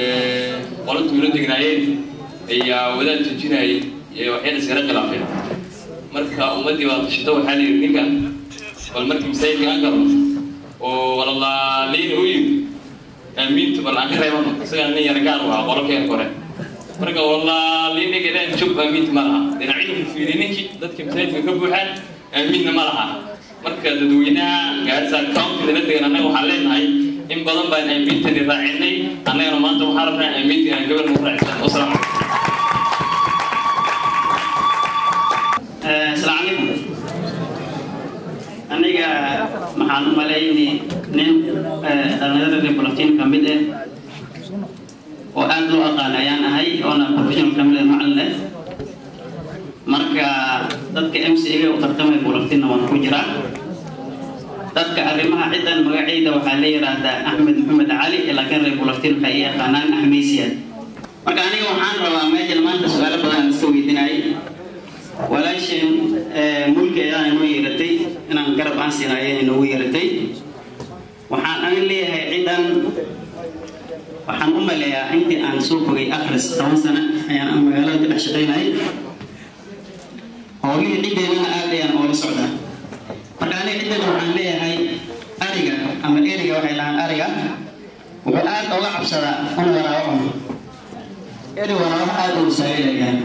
qola tuulo degnaayeen ayaa wadaad tujinayay waxyada iskala khilaafeen marka ummaddii baa tashito waxaa la yidhi ninkan bal markii masaajidka aan galno oo walalaaliin u yimi aamiintu bal aan ka reebano isagaa nin yara gaar u ahaa qolokeen kore marka walaaliin ninka dhan joog aamiinta ma laha dhinacyadu fiiri ninkii dadka masaajidka ka buuxaan aamiinna ma laha marka dadweynaha gaarisa countyda la degan annaga waxaan leenahay in badan baan aamiintani raacinay annagana maanta waxaan rabnaa aamiinta inaan gabar nagu raacisan wasalaam
asalaamu calaykum aniga maxaan u malaynay nin dhalinyarada reer bulatiin ka mid ah oo aad loo aqaan ayaan ahay oona professional ka mid ah macalin leh marka dadka m c ga u tartamay bulatiinna waan ku jiraa dadka arrimaha ciddan magacayda waxaa la yidhaahdaa axmed maxamed cali laakiin reer bulatiin waxay i yaqaanaan axmeysiyaad marka aniga waxaan rabaa meeshan maanta su-aalo badan aan iska weydiinayay walaasheen mulki ayaa inoo yeeratay inaan garab aan siina ayaa inoogu yeeratay waxaan anin leeyahay cidan waxaan u maleeyaa intii aan soo fogay akhris toban sano ayaan magaalada ka dhex shaqaynayay howlihii ciddeedana aad ayaan oola socdaa marka aniga ciddeeda waxaan leeyahay ariga ama eriga waxay dhahaan ariga wuxuu aad oga cabsadaa in waraawo cuno eri waraawo aad uu saayilayahay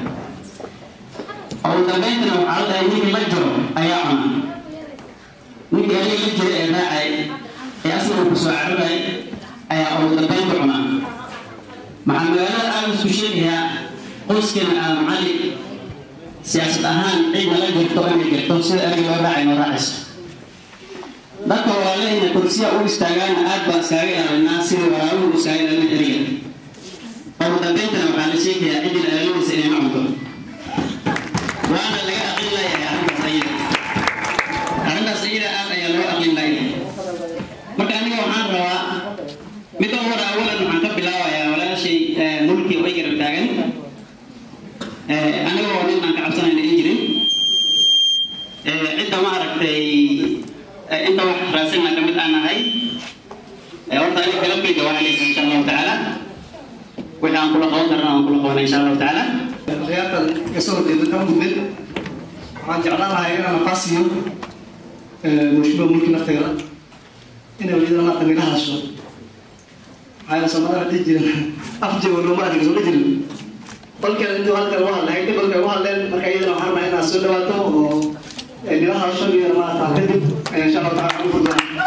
ugu dambayntana waxaa la dhahay ninkii la jiro ayaa cuna ninkii adiga la jira ee raacay ee asaga ku soo carabay ayaa ugu dambaynta cunaa maxaa magaalada aad isku sheegayaa qoyskeena aan cali siyaasad ahaan cid nala jirto inay jirto sida ariga loo raacay noo raacayso dadka walaalahayna kursiya u istaagaana aad baan iskaaga ilaalinaa sidii waraabuhu u iskaaga ilaalin eriga ugu dambayntana waxaa la sheegayaa ciddii ilaalinaysa inay ma cunto waana laga aqlin layahay arrintaas ayada arrintaas ayada aad ayaa loo aqlin layahay marka aniga waxaan rabaa midda hore awalan waxaan ka bilaabayaa walaashay mulki way garab taagan aniga oo nin aan ka cabsanayna in jirin cidda ma aragtay inta wax raasina ka mid aan ahay horta aniga galabkayga waxaa leysa insha allahu tacaala wixii aan kula qaban karna aan kula qabana insha allahu tacaala
ciyaartan kasoo horjeeda ka mudmid waxaan jeclaan lahaa inaan nafaas siiyo mushba mulki nafteeda inay weliba maanta naga hadasho waxayna soomaalida dhihi jirin afjeego looma adiga soo jirin balkeeda intuu halkan uga hadlay hayta balka uga hadleen marka iyadana waxaan rabaa inaad soo dhawaato oo nila hadasho iyo maarata kadib insha allahu taala ugu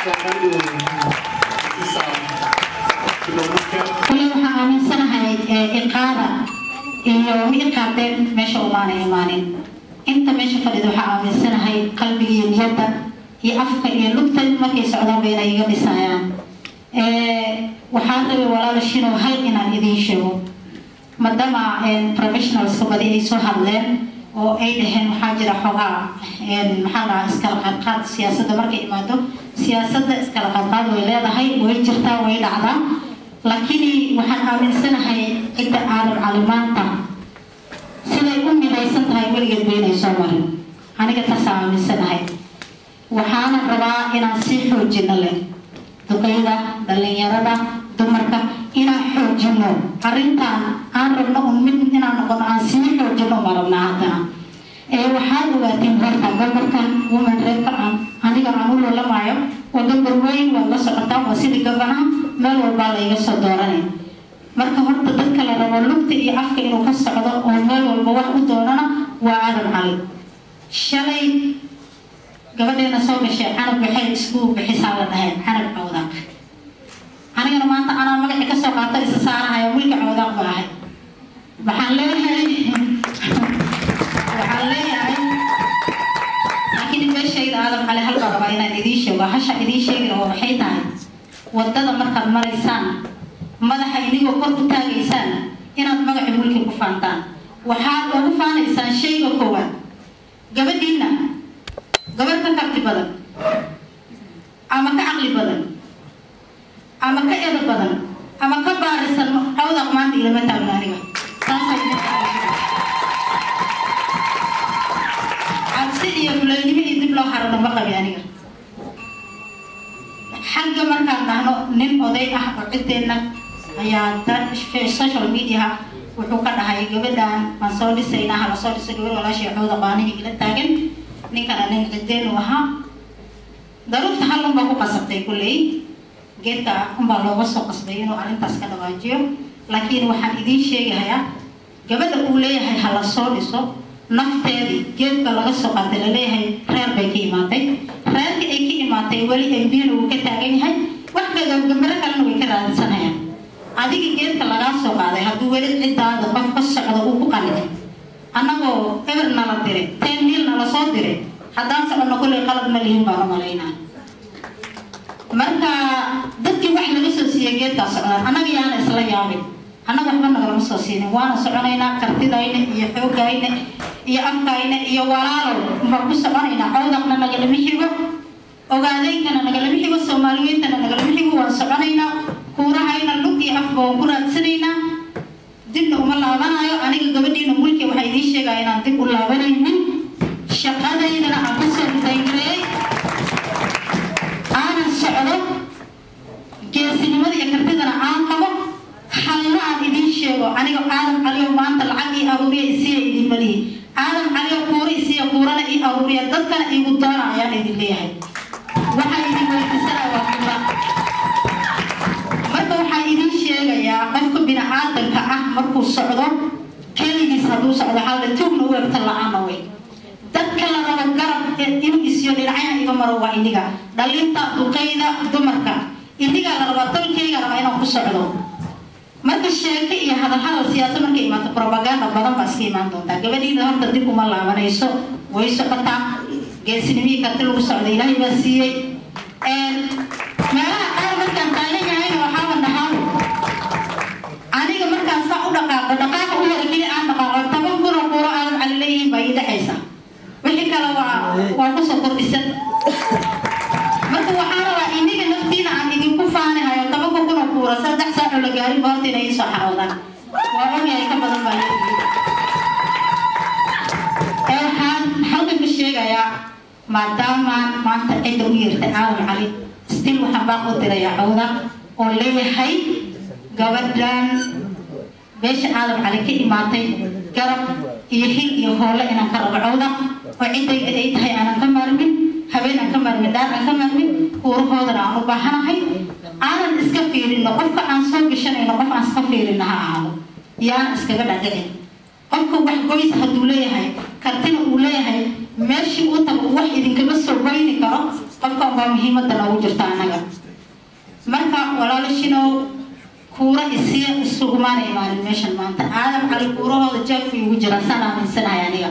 kule waxaan aaminsanahay iqaada iyo ma iqaadeen meesha umaana imaanin inta meesha fadhida waxaa aaminsanahay qalbiga iyo niyadda iyo afka iyo lugta markay socdaan ba inay iga dhisayaan waxaan rabay walaalashinow hal inaan idiin sheego maadaama professionalska badi ay soo hadleen oo ay dhaheen waxaa jira xogaa maxaa dhahaa iskala qaadqaad siyaasadda markay imaado siyaasadda iskala qaadqaad way leedahay way jirtaa way dhacdaa laakiin waxaan aaminsanahay cidda aadan calimaanta siday u midaysan tahay weligeed baynay soo marin aniga taasaan aaminsanahay waxaana rabaa inaan sii xoojino leh duqeyda dhallinyarada dumarka inaan xoojino arrintan aan rabno un mid inaan noqono aan sii xoojino ma rabnaa haddana ee waxaad ogaateen horta gabarkan woman reerka aan aniga aan u loolamaayo waa gabar weyn waa la socotaa waa sidii gabanaha meel walbaa layga soo dooranay marka horta dadka la rabo lugta iyo afka inuu ka socdo oo meel walba wax u doonana waa aadan cali shalay gabadheena soo gashay canab waxay isku bixisaa la dhahay canab cawdaaq anigana maanta anaa magacii kasoo qaata isa saarahayo wilka cawdaaq ba ahay waxaan leeyahay waxaan leeyahay laakiin meeshayda aadan cali halbaa rabaa inaan idiin sheego hasha idiin sheegi oo waxay tahay wadada markaad maraysaan madaxa inigoo kor ku taagaysaan inaad magaci mulki ku faantaan waxaad ugu faanaysaan shayga koowaad gabadhiina gabar ka karti badan ama ka caqli badan ama ka edo badan ama ka baarisan cawdaq maanta ilama taagna aniga cabsi iyo fulaynimo iyo dib loo harano ma qabi aniga xagga markaan dhahno nin oday ah oo ciddeenna ayaa social media
wuxuu ka dhahay gabadhan waan soo dhisaynaa hala soo dhisay gabar walaashii cooda qaanihii ila taagan ninkana nin ciddeen uu ahaa daruurta hal unbaa ku qasabtay kulley geedka unbaa looga soo qasbay inuu arrintaas ka dhawaajiyo laakiin waxaan idiin sheegahayaa gabadha uu leeyahay ha la soo dhiso nafteedii geedka laga soo qaatay laleeyahay reer bay ka imaatay reerkii ay ka imaatay weli embina wuu ka taagan yahay wax gambaro kalena way ka raadsanayaan adiga geedka lagaa soo qaaday hadduu weli ciddaada qof ka socda uu ku qalicay annagoo eber nala diray teen niil nala soo diray haddaan soconno kolley qalad ma lihin baan u malaynaa marka dadkii wax laga soo siiyey geedkaa socdaan annaga yaana isla yaabin annaga waxba nagalama soo siinin waana soconaynaa kartidayna iyo xoogayna iyo afkayna iyo walaalow baan ku soconaynaa cawdaqna nagalama xigo ogaadaynkana nagalama xigo soomaaliyeentana nagalama xigo waan soconaynaa kuurahayna lug iyo afba waan ku raadsanaynaa dibna uma laabanayo aniga gabadhiina mulki waxaa idiin sheegaya inaan dib u laabanaynin shaqadaydana aan ku soo dayreey aanan socdo geesinimada iyo kartidana aan qabo halna aan idiin sheego aniga aadam caliyo maanta lacag ii aruuriya isiya idin malihi aadam caliyo kuura isiya kuurana ii aruuriya dadkana iigu doona ayaan idin leeyahay waxaa idin weydiisanaya waa kuura marka waxaa idin sheegayaa qofka bini-aadanka ah markuu socdo keligiis hadduu socdo halda tuugna u egta la-aana way dadka la rabo garab inuu isiyo dhinacyaha iga maro waa iniga dhalinta duqayda dumarka inigaa la rabaa tolkayga rabaa inaan ku socdo marka sheeke iyo hadalhadal siyaasa markay imaato propaganda badan baa iska imaan doontaa gabadhiina horta dib uma laabanayso way socotaa geesinimihii karti lagu socda ilaahay baa siiyey meelaha qaar markaan taagan yahayna waxaaba dhahaa aniga markaan saa u dhaqaaqo dhaqaaqa u hore keli aan dhaqaaqo toban kun oo kuuro aadan cali leeyihiin baa ii dhexaysa wixii kale waa waa kusoo kordhisan marka waxaa rabaa iniga naftiina aan idinku faanihayo tobanka kun oo kuura saddex saaco la gaarin ba horta inay iisoo xaroodaan waa ogyahay ka badan baa ee waxaan halkan ka sheegayaa maadaamaan maanta cidda u yeertay aadan cali stil waxaan baa u dirayaa cawda oo leeyahay gabadhan beesha aadan cali ka imaatay garab iyo hil iyo hoole inaan ka rabo cawda oo ciddayda ay tahay aanan ka maarmin habeen aan ka maarmin dhaar aan ka maarmin kuurahoodana aan u baahanahay aanan iska fiirino qofka aan soo gashanayno qof aan iska fiirino ha ahaado yaan iskaga dhadhicin qofka wax goys hadduu leeyahay kartina uu leeyahay meeshii uu tago wax idinkama soo goyni karo qofkan baa muhiimadda noogu jirta annaga marka walaalashinow kuura isiya isugumaana imaanin meeshan maanta aadam cali kuurahooda jaabku igu jira saan aaminsanahay aniga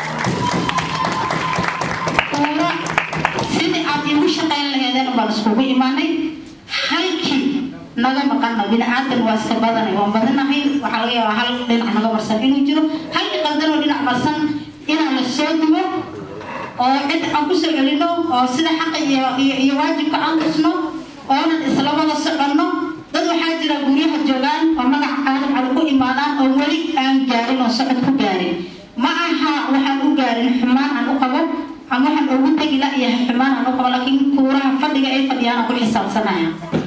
kuura sidii aad iigu shaqayn laheedeen baan iskugu imaanay halkii naga maqana bini-aadan waa iska badanay waan badanahay waxaa laga yaabaa hal dhinac naga marsan inuu jiro halkii qaldanoo dhinac marsan inaan la soo dubo oo cid aan ku soo celino oo sida xaqa iyo iyo iyo waajibka aan tusno oonan isla wada soconno dad waxaa jira guryaha joogaan oo magac aadan cali ku imaadaan oo weli aan gaarin oo socod ku gaarin ma aha waxaan u gaarin xumaan aan u qabo ama waxaan ugu tegi la-yahay xumaan aan u qabo laakiin kuuraha fadhiga ay fadhiyaan aan ku xisaabsanaya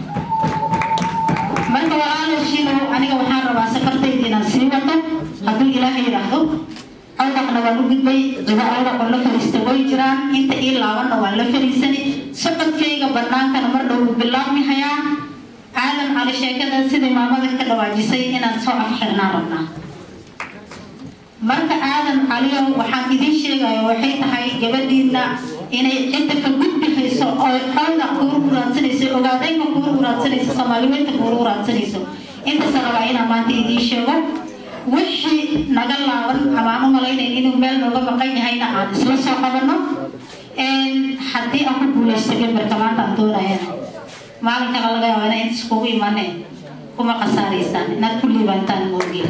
marka walaalaashiino aniga waxaan rabaa safartayda inaan sii wato hadduu ilaahay yidhaahdo cawdaqna waan u gudbay cido cawdaqoo la fariista way jiraan inta ii laabanna waan la fariisani socodkayga bannaankana mar dhow uu bilaabmi hayaa aadan cali sheekada sidai maamada ka dhawaajisay inaan soo afxirnaan rabnaa marka aadan caliyo waxaan idiin sheegayo waxay tahay gabadhiina inay cidda ka gudbi hayso oo cawda kuuru uraadsanayso ogaadayka kuuru uraadsanayso soomaaliweynta kuuru uraadsanayso intaasa rabaa inaan maanta idiin sheego wixii naga laaban ama aan u malaynayn inuu meel nooga maqan yahayna aan isla soo qabanno haddii aan ku guulaysto gambarka maanta aan doonayana maalinkana laga yaaba inaa inta iskugu imaneen kuma khasaaraysaan inaad ku liibantaan moogiin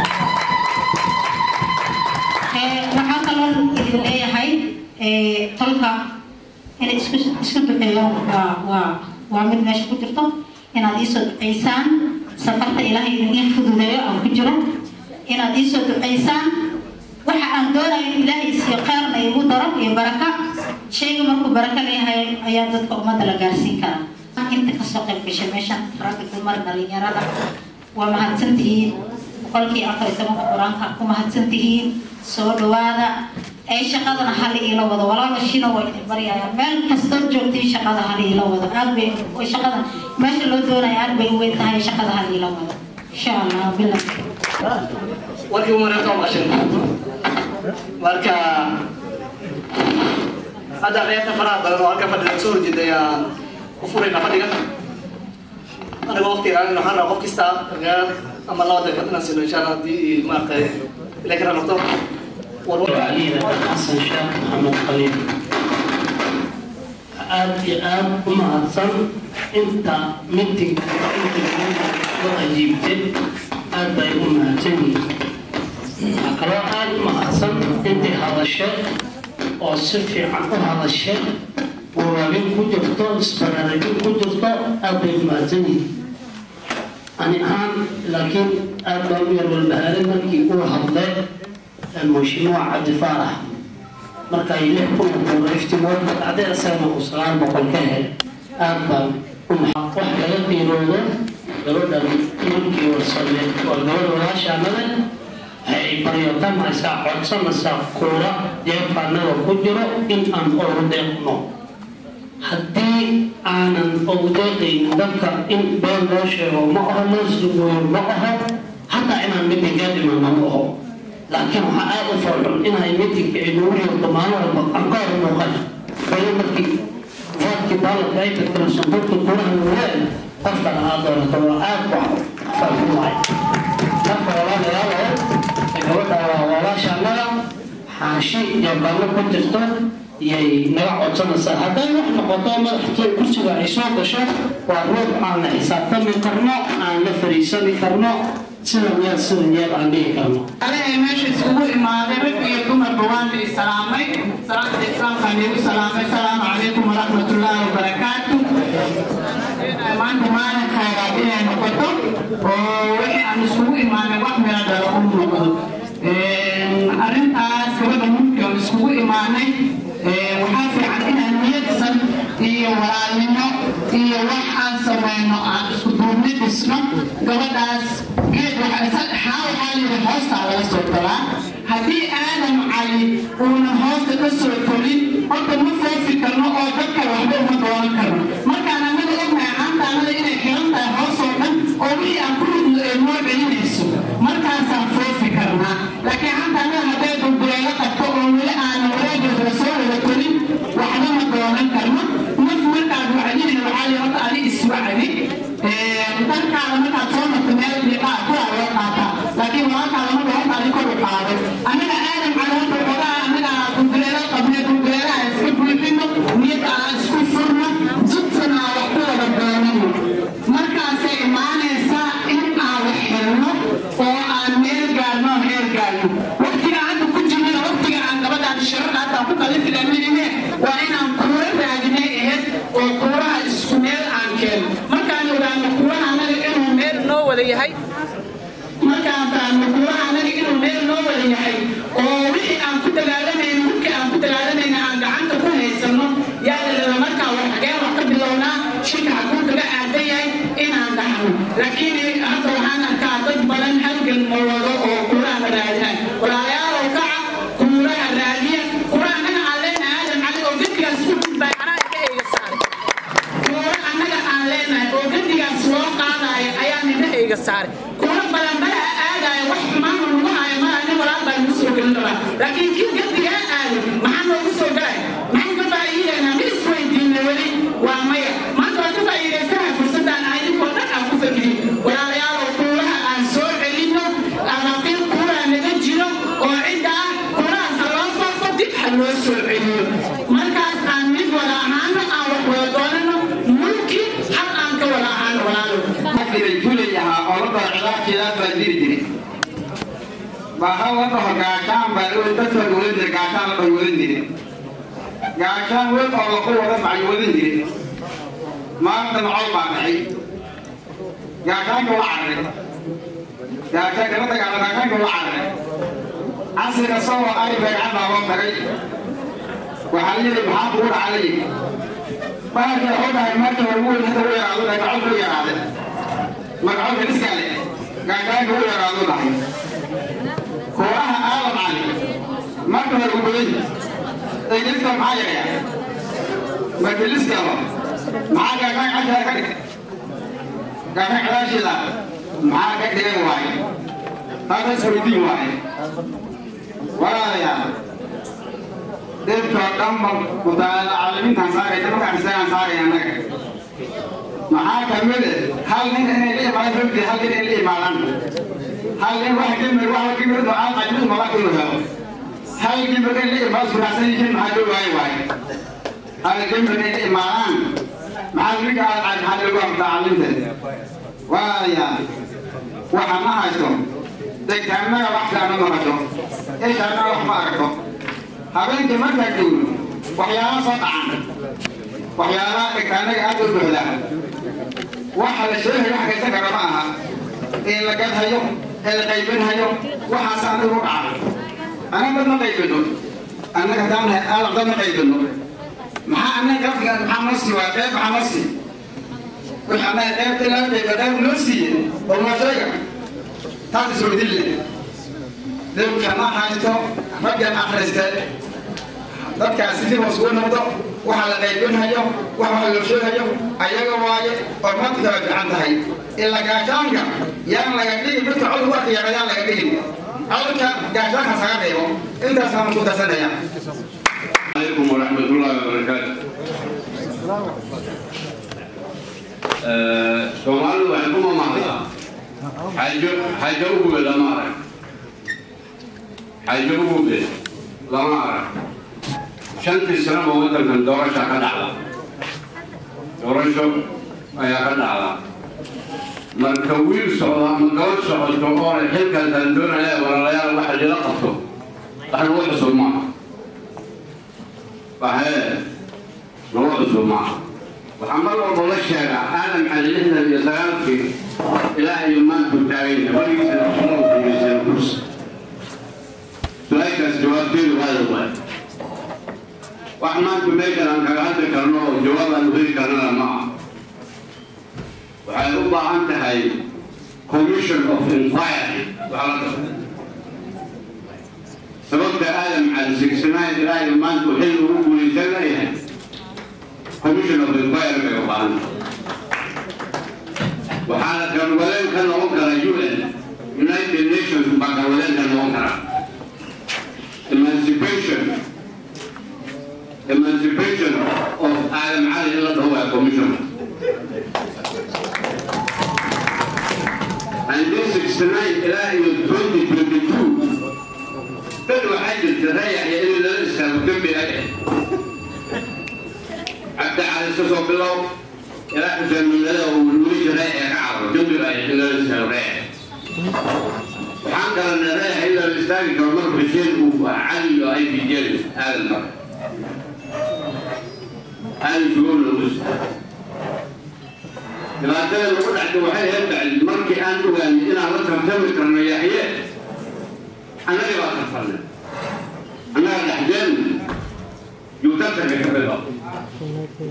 waxaa kaloo idin leeyahay tolka inay isku isku duceeyaan waa waa waa mid meesha ku jirto inaad iisoo duceysaan safarta ilaahay idin fududeeyo aan ku jiro inaad iisoo duceysaan waxa aan doonayo in ilaahay isiyo kheerna igu daro iyo baraka shayga markuu baraka leeyahay ayaa dadka ummadda la gaarsiin karaa inta kasoo qayb gashay meeshan ragga dumar dhalinyarada waa mahadsantihiin boqolkii afar iyo tobanka qur-aanka ku mahadsan tihiin soo dhawaada ee shaqadana hali iila wado walaalo shina waa idin baryayaa meel kastoo joogtiin shaqada hali iila wado aad bay shaqada meesha loo doonaya aad bay u weyn tahay shaqada hali iila wado insha allah bilah
warkii umareerta oo qashin marka hadda reerta faraha badan oo halka fadhida soo horjeeda ayaan u furayna fadhiga aniga waqti ilaalin waxaan rabaa qof kasta daqiiqad ama laba daqiiqad inaan siino insha allah haddii maaragtay ilaa kara noqdo
علينا حسن شاك محمد خليل aad iyo aad u mahadsan inta mitinka inta soo ajiibtay aad bay u mahadsan yihiin waxaa kaloo aad u mahadsan intay hadashay oo si fiican u hadashay wawaabin ku jirto isbaraarigin ku jirto aad bay u mahadsan yihiin ani ahaan laakiin aad baa u yar walbahaaray markii uu hadlay المشروع عبد الفارح marka ay lix kun oo doolar iftimood cadee asagana uu sagaal boqol ka helay aad baan u wax laga qiiroodo gabadhan markii warsame waa gabadha walaashaanada waxay baryotamaysaa codsanaysaa kuura jeebkaanaga ku jiro in aan ugu deeqno haddii aanan ugu deeqaynin dadka in been loo sheego ma aho loo sugoyo ma aho hataa inaan midigaa dhimano ma aho laakiin waxaa aada u farxun inay midigka ay nagu yeerto maalin walba aan ka hor muuqan wali markii faadkii baaladka ay tagtana sanduuqta kuraha nuureen qofka lahaa doonata waa aad wax farxun waay marka walaalayaalo gabadha waa walaasha annaga xaashi iyo ballo ku jirto iyay naga codsanaysaa hadday wax noqoto madaxtooy kursiga ay soo gasho waa ruux aan la xisaabtami karno aan la fariisani karno sidan yeel sidan yeel aan dhihi karno
anaga meesha isugu imaaday rag iyo dumarba waan la salaamay salaamta islaamka nigu salaamay asalaamu calaykum waraxmatullaahi wabarakaatu maanta maalin khayraad inay noqoto oo wixii aan isugu imaanay wax meel dhala u noqdo arrintaas gabadha mulki aan isugu imaanay waxaa fiican inaan niyadsan iyo walaalnimo iyo waxaan samayno aan isku duubni dhisno gabadhaas geed waxaa waxaa yidhi hoostaa laga soo galaa haddii aadam cali uuna hoosta ka soo tolin horta ma foofi karno oo dadka waxba uma doonan karno markaan annaga ognahay caantaanada inay xiran tahay hoos oo dhan oo wixii aan ku ridno ee noo celinayso markaasaan foofi karnaa laakiin caantaanada hadday dulduleelo qabto oo weli aanan wareegeeda soo wada tolin waxba ma doonan karno naf markaad wacdinayna waxaa yidhi horta adi iswacdi darkaada markaad soo marto meel liqaa kuraa loo qaataa laakiin walaalkaada marka horta adi kor u qaaday annaga aadam cali horta xogaa annaga dulduleelo qabne dulduleelaha iska buuxino niyadda aan isku furno jidtana aan wax ku wada doonino markaasay imaanaysaa in aan wax helno oo aan meel gaarno oo heer gaarno waqtiga hadda ku jirnana waqtiga aan gabadhaan shirarka hadda ku kalifi laminine waa inaan kuura raadinay ahayd oo kuuraha isku meel aan keeno markaan ogaano kuuraha anaga inuu meel noo wada yahay markaan fahamno kuuraha anaga inuu meel noo wada yahay oo wixii aan ku dagaalamayno wixii aan ku dagaalamayna aan gacanta ku haysano yaa la raba markaa wax xageen wax ka bilownaa shirka xaguu kaga aadan yahay inaan dhaxno laakiin hadda waxaan arkaa dad badan halgan ma wado oo kuuraha raadinay walaalayaalow kaca kuuraha raadiya kuuraha anaga aan leenahay aadan cali oo gedigaas ku gudbay anaa ka eega saaray kuura annaga aan leenahay oo gedigaas loo qaadayo ayaa nidahayga saaray kuura badan balaha aadaayo wax xumaan lagu haayo malaha nin walaal baa lagu soo gelin rabaa laakiin kii gedigaa aado maxaa noogu soo galay maxaan ka faa'iidaynaa ma isweydiinna weli waa maya maanta waa ka faa'iidaystanahay fursadaan aan idinkoo dhan aan ku fakirin walaalayaalow kuuraha aan soo celinno amaqiin kuuraha naga jiro oo cidda ah kuurahaas ha loo faafo dib ha loo soo celiyo markaas aan mid wada ahaano aan wax wada doonano mulki hal aan ka wada ahaano walaalow
juulayahaa oo la dhaho cilaafkeedaa baa diri jiray baaha la dhaho gaashaan baa dadka wadan jiray gaashaan la dhaho wadan jiray gaashaan weyn oo lagu wada macay wadan jiray maanta macol baa dhacay gaashaanka waa cararay gaashaan kala dagaala gaashaanka waa cararay casriga soo ari beegcad baa loo tagay waxaa la yidhi maxaa kugu dhaca la yidhi bahalkii wuxuu dhahay markii ugu weyn hadda u yaraado magacol ku yaraaday magacol kaliskaa leh gaashaanka u yaraadu dhahay kooraha aalam cali marka hore u badan ingiriiska maxaa yareeya majliskaba maxaa gaashaan cashaa ka dhigay gaashaan cadaasheeda maxaa ka dhigan waaye taasa isweydiin waaye walaalayaal dhibkoo dhanba mutaalacalimiintaan saaraysa markaan isagaan saaraya annaga maxaa kamide hal nin inay la imaadaan rogtii hal nin inay la imaadaan hal nin wax gimir wax gimir ducaan qajmid mala inuu helo hal gimir in la imaado suraacsan yihiin maxaa loo waaye waaye hal gimir inay la imaadaan maxaa ninka aad maxaa loogu mutaalacaliminta waaya waxa ma haysto degtaannaga wax fiican ma maqasho ishaanna wax ma aragto habeenkii markaa joogno waxyaala soo dhacan waxyaalaha dhegtaanaga aad u buuxda waxa la sheegay wax kaysan kara ma aha in la gadhayo ee la qaybinhayo waxaas anigu dhaca anaga dad ma qaybino annaga haddaan nahay aalam dad ma qaybino maxaa annaga qafka maxaa noo sii waa qeyb maxaa noo sii wixii annaga qeybta ilaa qayba qayb noo siiye oo noo sheega taas isweydiin leh dhibka ma haysto raggan akhriste dadkaasi dib hoos ugu noqdo waxa la qaybinhayo wax wax loo sheegayo ayaga waaye oo maanta kala fiican tahay ila gaashaanka yaan laga dhigin midka cod ugu arkaya yaan laga dhigin codka gaashaanka saga reebo intaasaan ku darsanaya
عليكم ورحمة الله وبركاته. Soomaalidu waxay ku mamahdaa xajo xajo ugu lama arag xajo ugu lama arag shantii sanaba waddankan doorasha ka dhacda doorasho ayaa ka dhacda marka wiil socda ama gabadh socoto oo leh xilkaasaan doonaya walaalayaal waxa lila qabto wax lagu cusub maaha waxee lagu cusub maaha waxaa mar walba la sheegaa aadam cali lixdan iyo sagaalkii ilaa iyo maantuu taaganya weligiisana kuma guulaysan kursi su-aashaas jawaabteedu hada waay wax maanta meeshan aan kaga hadli karno oo jawaab aan heli karnana ma aha waxay u baahan tahay commission of inquiry waxaa la qabta sababta aadam cali sixnine ilaa iyo maanta uu xilli ugu guulaysan leeyahay commission of inquiry bay u baahan tahay waxaana garwadeen ka noqon kara un united nations baa garwadeen ka noqon kara emancipation emancipation of Adam Ali in the Hawaii Commission. And this 69 إلى 2022 بدو حاجة تريح يا إلى لسه وكمل أجل. حتى على أساس بالله إلى حسن من هذا والوجه رايح يعرض كمل أجل إلى لسه رايح. وحنقل أن رايح إلى الاستاذ كمان بشير وعلي أي في جلد هذا المرة. هذه شؤون الوسطى dhibaatada lagu dhacdo waxay heedhacay markii aan ogaanay inaan la tartami karno yaxye annaga baa tarfarnay